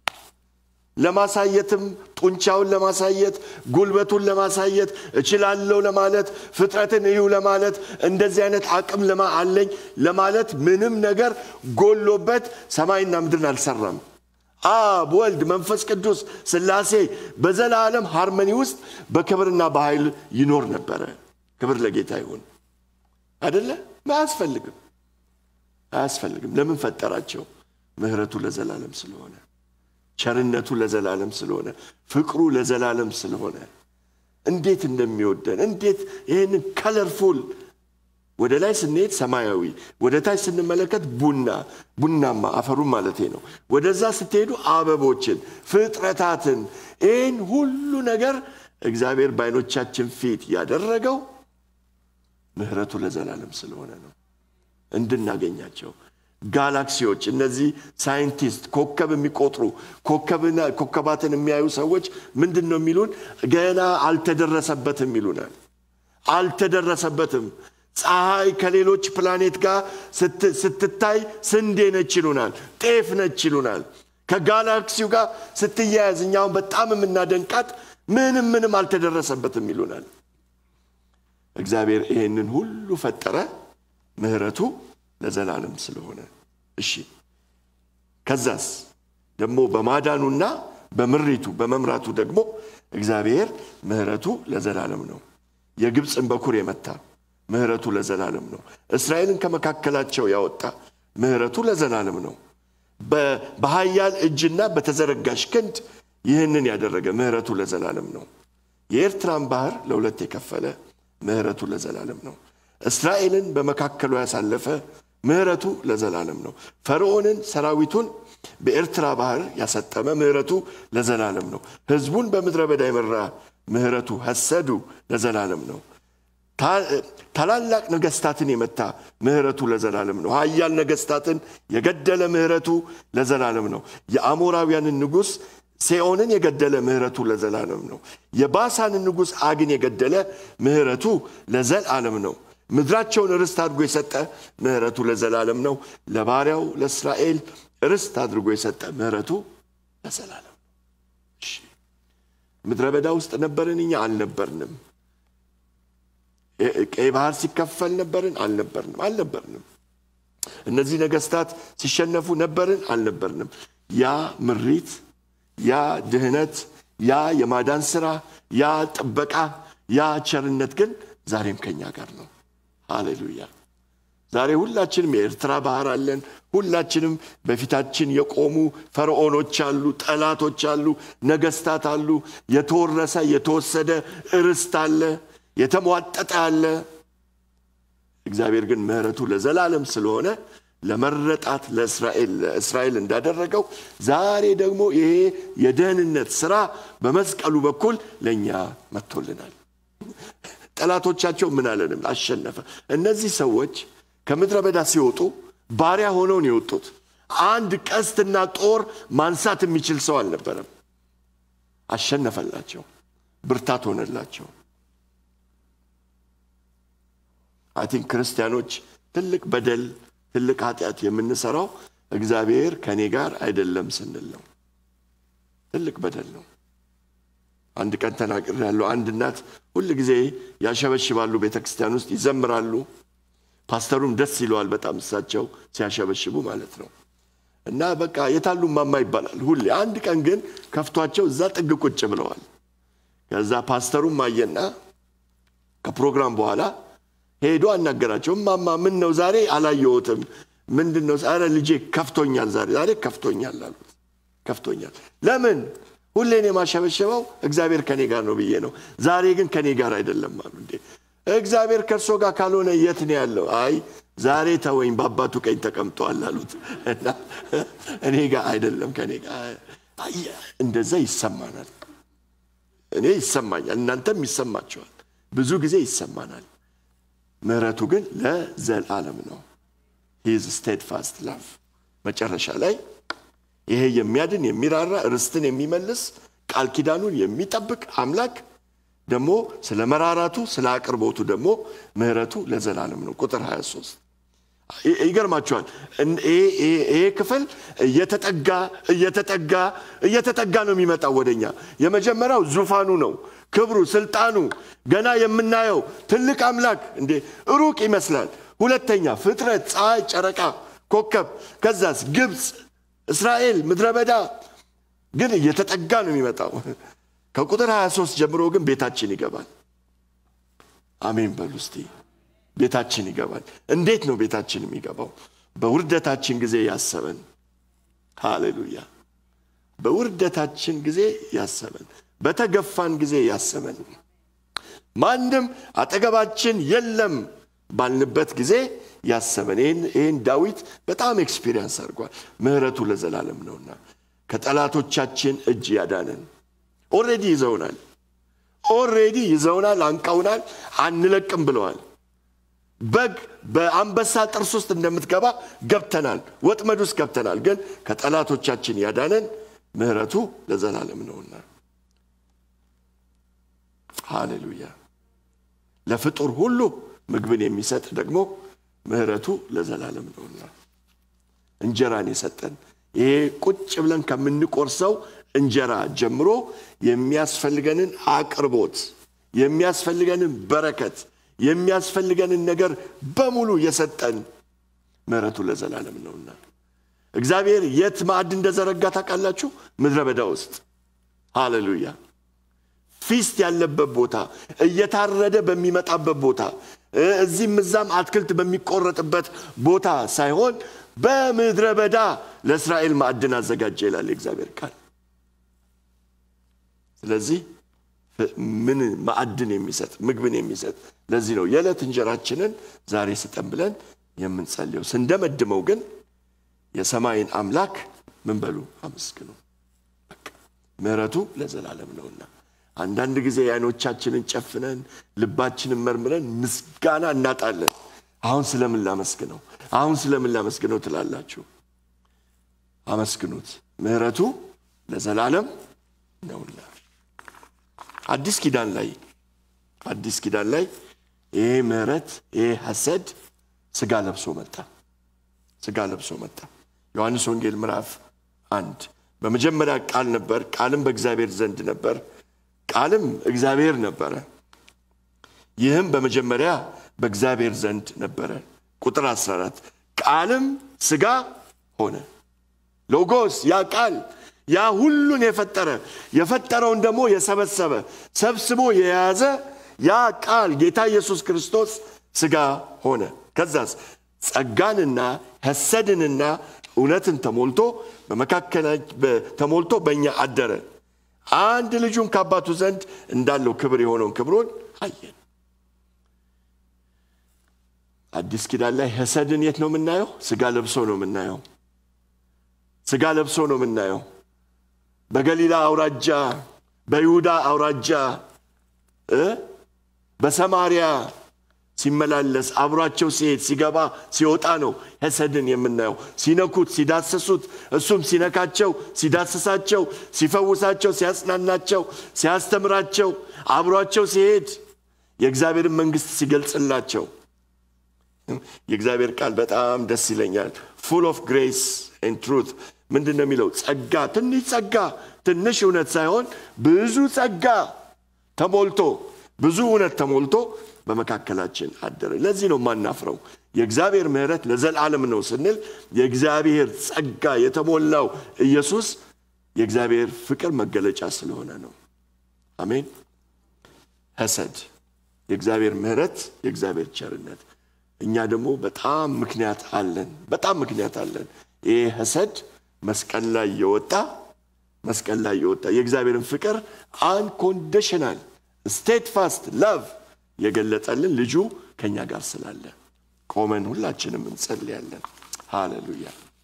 ለማሳየትም ጡንቻውን ለማሳየት ጉልበቱን ለማሳየት እችላለሁ ለማለት ፍጥረትን እዩ ለማለት እንደዚህ አይነት አቅም ለማ አለኝ ለማለት ምንም ነገር ጎሎበት ሰማይና ምድርን አልሰራም። አብ ወልድ መንፈስ ቅዱስ ሥላሴ በዘላለም ሃርመኒ ውስጥ በክብርና በኃይል ይኖር ነበረ። ክብር ለጌታ ይሁን። አደለ? አያስፈልግም፣ አያስፈልግም። ለምን ፈጠራቸው? ምሕረቱ ለዘላለም ስለሆነ፣ ቸርነቱ ለዘላለም ስለሆነ፣ ፍቅሩ ለዘላለም ስለሆነ እንዴት እንደሚወደን እንዴት ይህንን ከለርፉል ወደ ላይ ስንሄድ ሰማያዊ፣ ወደ ታች ስንመለከት ቡና ቡናማ አፈሩን ማለት ነው። ወደዛ ስትሄዱ አበቦችን፣ ፍጥረታትን፣ ይህን ሁሉ ነገር እግዚአብሔር በዓይኖቻችን ፊት ያደረገው ምሕረቱ ለዘላለም ስለሆነ ነው እንድናገኛቸው። ጋላክሲዎች፣ እነዚህ ሳይንቲስት ኮከብ የሚቆጥሩ ኮከባትን የሚያዩ ሰዎች ምንድን ነው የሚሉን? ገና አልተደረሰበትም ይሉናል። አልተደረሰበትም ፀሐይ ከሌሎች ፕላኔት ጋር ስትታይ ስንዴ ነች ይሉናል፣ ጤፍ ነች ይሉናል። ከጋላክሲው ጋር ስትያያዝ እኛውን በጣም የምናደንቃት ምንም ምንም አልተደረሰበትም ይሉናል። እግዚአብሔር ይህንን ሁሉ ፈጠረ፣ ምሕረቱ ለዘላለም ስለሆነ። እሺ ከዛስ ደግሞ በማዳኑና በምሪቱ በመምራቱ ደግሞ እግዚአብሔር ምሕረቱ ለዘላለም ነው። የግብፅን በኩር የመታ ምሕረቱ ለዘላለም ነው። እስራኤልን ከመካከላቸው ያወጣ ምሕረቱ ለዘላለም ነው። በኃያል እጅና በተዘረጋሽ ክንድ ይህንን ያደረገ ምሕረቱ ለዘላለም ነው። የኤርትራን ባህር ለሁለት የከፈለ ምሕረቱ ለዘላለም ነው። እስራኤልን በመካከሉ ያሳለፈ ምሕረቱ ለዘላለም ነው። ፈርዖንን ሰራዊቱን በኤርትራ ባህር ያሰጠመ ምሕረቱ ለዘላለም ነው። ሕዝቡን በምድረ በዳ የመራ ምሕረቱ ሐሰዱ ለዘላለም ነው። ታላላቅ ነገስታትን የመታ ምሕረቱ ለዘላለም ነው። ኃያል ነገስታትን የገደለ ምሕረቱ ለዘላለም ነው። የአሞራውያንን ንጉሥ ሴኦንን የገደለ ምሕረቱ ለዘላለም ነው። የባሳንን ንጉሥ አግን የገደለ ምሕረቱ ለዘላለም ነው። ምድራቸውን ርስት አድርጎ የሰጠ ምሕረቱ ለዘላለም ነው። ለባሪያው ለእስራኤል ርስት አድርጎ የሰጠ ምሕረቱ ለዘላለም ነው። ምድረ በዳ ውስጥ ነበርን? እኛ አልነበርንም። ቀይ ባህር ሲከፈል ነበርን? አልነበርንም አልነበርንም። እነዚህ ነገስታት ሲሸነፉ ነበርን? አልነበርንም። ያ ምሪት፣ ያ ድህነት፣ ያ የማዳን ስራ፣ ያ ጥበቃ፣ ያ ቸርነት ግን ዛሬም ከኛ ጋር ነው። ሃሌሉያ! ዛሬ ሁላችንም የኤርትራ ባህር አለን። ሁላችንም በፊታችን የቆሙ ፈርዖኖች አሉ፣ ጠላቶች አሉ፣ ነገስታት አሉ። የተወረሰ የተወሰደ ርስት አለ፣ የተሟጠጠ አለ። እግዚአብሔር ግን ምሕረቱ ለዘላለም ስለሆነ ለመረጣት ለእስራኤል ለእስራኤል እንዳደረገው ዛሬ ደግሞ ይሄ የደህንነት ስራ በመስቀሉ በኩል ለእኛ መጥቶልናል። ጠላቶቻቸው ምን አለንም አሸነፈ። እነዚህ ሰዎች ከምድረ በዳ ሲወጡ ባሪያ ሆነው ነው የወጡት። አንድ ቀስትና ጦር ማንሳት የሚችል ሰው አልነበረም። አሸነፈላቸው፣ ብርታት ሆነላቸው። አይ ቲንክ ክርስቲያኖች ትልቅ በደል ትልቅ ኃጢአት የምንሰራው እግዚአብሔር ከእኔ ጋር አይደለም ስንል ነው። ትልቅ በደል ነው። አንድ ቀን ተናግር ያለው አንድ እናት ሁል ጊዜ ያሸበሽባሉ፣ ቤተ ክርስቲያን ውስጥ ይዘምራሉ። ፓስተሩም ደስ ይለዋል በጣም እሳቸው ሲያሸበሽቡ ማለት ነው። እና በቃ የታሉ ማማ ይባላል ሁሌ። አንድ ቀን ግን ከፍቷቸው እዛ ጥግ ቁጭ ብለዋል። ከዛ ፓስተሩም አየና ከፕሮግራም በኋላ ሄዶ አናገራቸው። ማማ ምን ነው ዛሬ አላየሁትም፣ ምንድን ነው? ኧረ ልጄ ከፍቶኛል፣ ዛሬ ዛሬ ከፍቶኛል አሉት። ከፍቶኛል። ለምን? ሁሌን የማሸበሸበው እግዚአብሔር ከኔ ጋር ነው ብዬ ነው። ዛሬ ግን ከኔ ጋር አይደለም አሉ። እንዴ እግዚአብሔር ከእርሶ ጋር ካልሆነ የት ነው ያለው? አይ ዛሬ ተወኝ፣ በአባቱ ቀኝ ተቀምጠዋል አሉት። እና እኔ ጋር አይደለም ከኔ ጋር እንደዛ ይሰማናል። እኔ ይሰማኛል፣ እናንተም ይሰማቸዋል። ብዙ ጊዜ ይሰማናል። ምሕረቱ ግን ለዘላለም ነው። ሂዝ ስቴድፋስት ላቭ መጨረሻ ላይ ይሄ የሚያድን የሚራራ ርስትን የሚመልስ ቃል ኪዳኑን የሚጠብቅ አምላክ ደግሞ ስለ መራራቱ ስለ አቅርቦቱ ደግሞ ምሕረቱ ለዘላለም ነው። ቁጥር 23 ይገርማቸዋል። ይሄ ክፍል እየተጠጋ እየተጠጋ እየተጠጋ ነው የሚመጣው ወደኛ። የመጀመሪያው ዙፋኑ ነው፣ ክብሩ፣ ስልጣኑ ገና የምናየው ትልቅ አምላክ እንዴ ሩቅ ይመስላል። ሁለተኛ ፍጥረት፣ ፀሐይ፣ ጨረቃ፣ ኮከብ፣ ከዛስ ግብፅ፣ እስራኤል፣ ምድረ በዳ ግን እየተጠጋ ነው የሚመጣው። ከቁጥር 23 ጀምሮ ግን ቤታችን ይገባል። አሜን በሉ እስቲ። ቤታችን ይገባል። እንዴት ነው ቤታችን የሚገባው? በውርደታችን ጊዜ ያሰበን። ሃሌሉያ! በውርደታችን ጊዜ ያሰበን፣ በተገፋን ጊዜ ያሰበን፣ ማንም አጠገባችን የለም ባልንበት ጊዜ ያሰበን። ይህን ዳዊት በጣም ኤክስፒሪየንስ አድርጓል። ምሕረቱ ለዘላለም ነውና ከጠላቶቻችን እጅ ያዳነን። ኦልሬዲ ይዘውናል፣ ኦልሬዲ ይዘውናል፣ አንቀውናል፣ አንለቅም ብለዋል። በግ በአንበሳ ጥርስ ውስጥ እንደምትገባ ገብተናል፣ ወጥመድ ውስጥ ገብተናል። ግን ከጠላቶቻችን ያዳነን ምሕረቱ ለዘላለም ነውና ሃሌሉያ። ለፍጡር ሁሉ ምግብን የሚሰጥ ደግሞ ምሕረቱ ለዘላለም ነውና እንጀራን የሰጠን ይሄ ቁጭ ብለን ከምንቆርሰው እንጀራ ጀምሮ የሚያስፈልገንን አቅርቦት የሚያስፈልገንን በረከት የሚያስፈልገንን ነገር በሙሉ የሰጠን ምሕረቱ ለዘላለም ነውና እግዚአብሔር የት ማዕድ እንደዘረጋ ታውቃላችሁ? ምድረ በዳ ውስጥ ሃሌሉያ። ፊስት ያለበት ቦታ፣ እየታረደ በሚመጣበት ቦታ፣ እዚህም እዛም አትክልት በሚቆረጥበት ቦታ ሳይሆን በምድረ በዳ ለእስራኤል ማዕድን አዘጋጀ ይላል የእግዚአብሔር ቃል። ስለዚህ ምን ማዕድን የሚሰጥ ምግብን የሚሰጥ ለዚህ ነው የዕለት እንጀራችንን ዛሬ ስጠን ብለን የምንጸልየው። ስንደመድመው ግን የሰማይን አምላክ ምን በሉ አመስግኑ። ምሕረቱ ለዘላለም ነውና አንዳንድ ጊዜ የዓይኖቻችንን ጨፍነን ልባችንን መርምረን ምስጋና እናጣለን። አሁን ስለምን ላመስግነው? አሁን ስለምን ላመስግነው ትላላችሁ። አመስግኑት፣ ምሕረቱ ለዘላለም ነውና። አዲስ ኪዳን ላይ አዲስ ኪዳን ላይ ይሄ ምሕረት ይሄ ሐሰድ ስጋ ለብሶ መጣ። ስጋ ለብሶ መጣ። ዮሐንስ ወንጌል ምዕራፍ አንድ በመጀመሪያ ቃል ነበር፣ ቃልም በእግዚአብሔር ዘንድ ነበር፣ ቃልም እግዚአብሔር ነበረ። ይህም በመጀመሪያ በእግዚአብሔር ዘንድ ነበረ። ቁጥር 14 ቃልም ስጋ ሆነ። ሎጎስ ያ ቃል ያ ሁሉን የፈጠረ የፈጠረውን ደግሞ የሰበሰበ ሰብስቦ የያዘ ያ ቃል ጌታ ኢየሱስ ክርስቶስ ስጋ ሆነ። ከዛስ ጸጋንና ሐሰድንና እውነትን ተሞልቶ በመካከላ ተሞልቶ በእኛ አደረ። አንድ ልጁን ከአባቱ ዘንድ እንዳለው ክብር የሆነውን ክብሩን አየን። አዲስ ኪዳን ላይ ሐሰድን የት ነው የምናየው? ስጋ ለብሶ ነው የምናየው። ስጋ ለብሶ ነው የምናየው። በገሊላ አውራጃ፣ በይሁዳ አውራጃ፣ በሰማሪያ ሲመላለስ አብሯቸው ሲሄድ ሲገባ ሲወጣ ነው ሐሰድን የምናየው። ሲነኩት፣ ሲዳሰሱት፣ እሱም ሲነካቸው፣ ሲዳስሳቸው፣ ሲፈውሳቸው፣ ሲያጽናናቸው፣ ሲያስተምራቸው፣ አብሯቸው ሲሄድ የእግዚአብሔርን መንግሥት ሲገልጽላቸው የእግዚአብሔር ቃል በጣም ደስ ይለኛል። ፉል ኦፍ ግሬስ ኤንድ ትሩት ምንድን ነው የሚለው? ጸጋ ትንሽ ጸጋ ትንሽ እውነት ሳይሆን ብዙ ጸጋ ተሞልቶ ብዙ እውነት ተሞልቶ በመካከላችን አደረ። ለዚህ ነው የማናፍረው። የእግዚአብሔር ምሕረት ለዘላለም ነው ስንል የእግዚአብሔር ጸጋ የተሞላው ኢየሱስ የእግዚአብሔር ፍቅር መገለጫ ስለሆነ ነው። አሜን። ሐሰድ የእግዚአብሔር ምሕረት፣ የእግዚአብሔር ቸርነት እኛ ደግሞ በጣም ምክንያት አለን። በጣም ምክንያት አለን። ይሄ ሐሰድ መስቀል ላይ የወጣ መስቀል ላይ የወጣ የእግዚአብሔርን ፍቅር አንኮንዲሽናል ስቴት ፋስት ላቭ የገለጠልን ልጁ ከኛ ጋር ስላለ ቆመን ሁላችንም እንጸልያለን። ሃሌሉያ።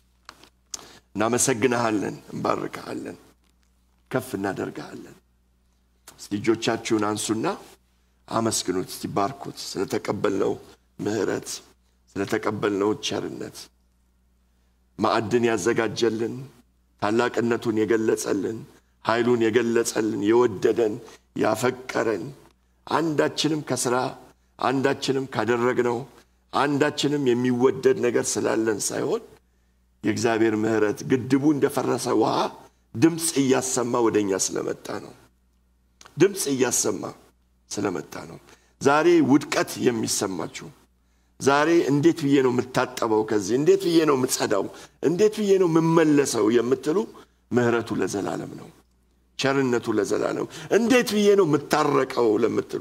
እናመሰግንሃለን፣ እንባርክሃለን፣ ከፍ እናደርግሃለን። እስቲ እጆቻችሁን አንሱና አመስግኑት። እስቲ ባርኩት ስለተቀበልነው ምሕረት ስለተቀበልነው ቸርነት ማዕድን ያዘጋጀልን ታላቅነቱን የገለጸልን ኃይሉን የገለጸልን የወደደን ያፈቀረን አንዳችንም ከስራ አንዳችንም ካደረግነው አንዳችንም የሚወደድ ነገር ስላለን ሳይሆን የእግዚአብሔር ምሕረት ግድቡ እንደፈረሰ ውሃ ድምፅ እያሰማ ወደ እኛ ስለመጣ ነው። ድምፅ እያሰማ ስለመጣ ነው። ዛሬ ውድቀት የሚሰማችሁ ዛሬ እንዴት ብዬ ነው የምታጠበው? ከዚህ እንዴት ብዬ ነው የምጸዳው? እንዴት ብዬ ነው የምመለሰው የምትሉ ምሕረቱ ለዘላለም ነው። ቸርነቱ ለዘላለም እንዴት ብዬ ነው የምታረቀው ለምትሉ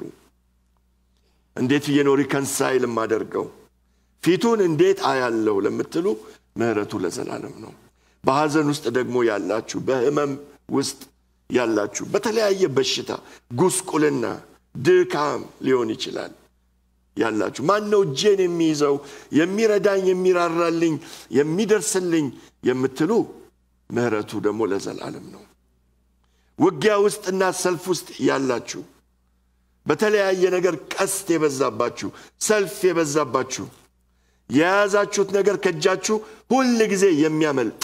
እንዴት ብዬ ነው ሪከንሳይል የማደርገው ፊቱን እንዴት አያለው ለምትሉ ምሕረቱ ለዘላለም ነው። በሐዘን ውስጥ ደግሞ ያላችሁ፣ በህመም ውስጥ ያላችሁ፣ በተለያየ በሽታ ጉስቁልና፣ ድካም ሊሆን ይችላል ያላችሁ ማን ነው እጄን የሚይዘው የሚረዳኝ የሚራራልኝ የሚደርስልኝ የምትሉ ምሕረቱ ደግሞ ለዘላለም ነው። ውጊያ ውስጥና ሰልፍ ውስጥ ያላችሁ በተለያየ ነገር ቀስት የበዛባችሁ ሰልፍ የበዛባችሁ የያዛችሁት ነገር ከእጃችሁ ሁል ጊዜ የሚያመልጥ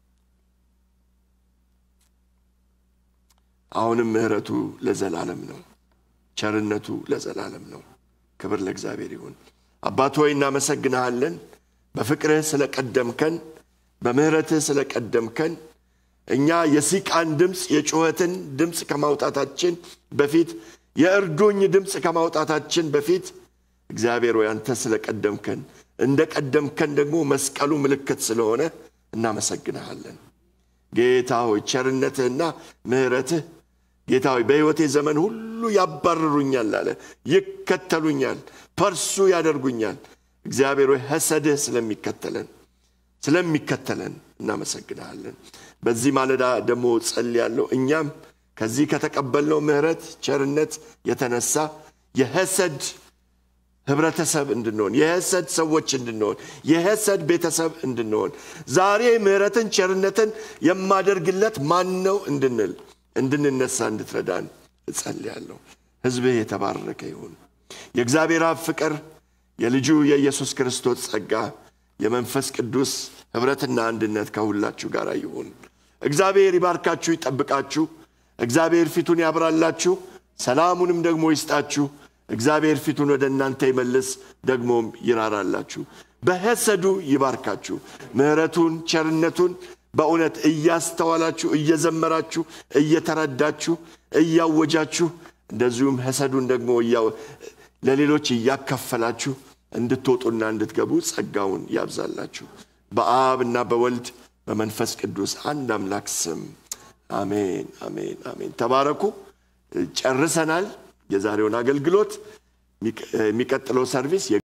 አሁንም ምሕረቱ ለዘላለም ነው። ቸርነቱ ለዘላለም ነው። ክብር ለእግዚአብሔር ይሁን። አባት ሆይ እናመሰግንሃለን። በፍቅርህ ስለቀደምከን፣ በምሕረትህ ስለቀደምከን እኛ የሲቃን ድምፅ የጩኸትን ድምፅ ከማውጣታችን በፊት የእርዱኝ ድምፅ ከማውጣታችን በፊት እግዚአብሔር ወይ አንተ ስለቀደምከን እንደ ቀደምከን ደግሞ መስቀሉ ምልክት ስለሆነ እናመሰግንሃለን። ጌታ ሆይ ቸርነትህና ምሕረትህ ጌታ ሆይ በሕይወቴ ዘመን ሁሉ ያባርሩኛል አለ፣ ይከተሉኛል፣ ፐርሱ ያደርጉኛል። እግዚአብሔር ሆይ ሐሰድህ ስለሚከተለን ስለሚከተለን እናመሰግንሃለን። በዚህ ማለዳ ደግሞ ጸልያለሁ። እኛም ከዚህ ከተቀበልነው ምሕረት ቸርነት የተነሳ የሐሰድ ህብረተሰብ እንድንሆን የሐሰድ ሰዎች እንድንሆን የሐሰድ ቤተሰብ እንድንሆን ዛሬ ምሕረትን ቸርነትን የማደርግለት ማን ነው እንድንል እንድንነሳ እንድትረዳን እጸልያለሁ። ሕዝብህ የተባረከ ይሁን። የእግዚአብሔር አብ ፍቅር፣ የልጁ የኢየሱስ ክርስቶስ ጸጋ፣ የመንፈስ ቅዱስ ኅብረትና አንድነት ከሁላችሁ ጋር ይሁን። እግዚአብሔር ይባርካችሁ፣ ይጠብቃችሁ። እግዚአብሔር ፊቱን ያብራላችሁ፣ ሰላሙንም ደግሞ ይስጣችሁ። እግዚአብሔር ፊቱን ወደ እናንተ ይመልስ፣ ደግሞም ይራራላችሁ። በሐሰዱ ይባርካችሁ። ምሕረቱን ቸርነቱን በእውነት እያስተዋላችሁ እየዘመራችሁ እየተረዳችሁ እያወጃችሁ እንደዚሁም ሐሰዱን ደግሞ ለሌሎች እያካፈላችሁ እንድትወጡና እንድትገቡ ጸጋውን ያብዛላችሁ። በአብ እና በወልድ በመንፈስ ቅዱስ አንድ አምላክ ስም አሜን፣ አሜን፣ አሜን። ተባረኩ። ጨርሰናል የዛሬውን አገልግሎት። የሚቀጥለው ሰርቪስ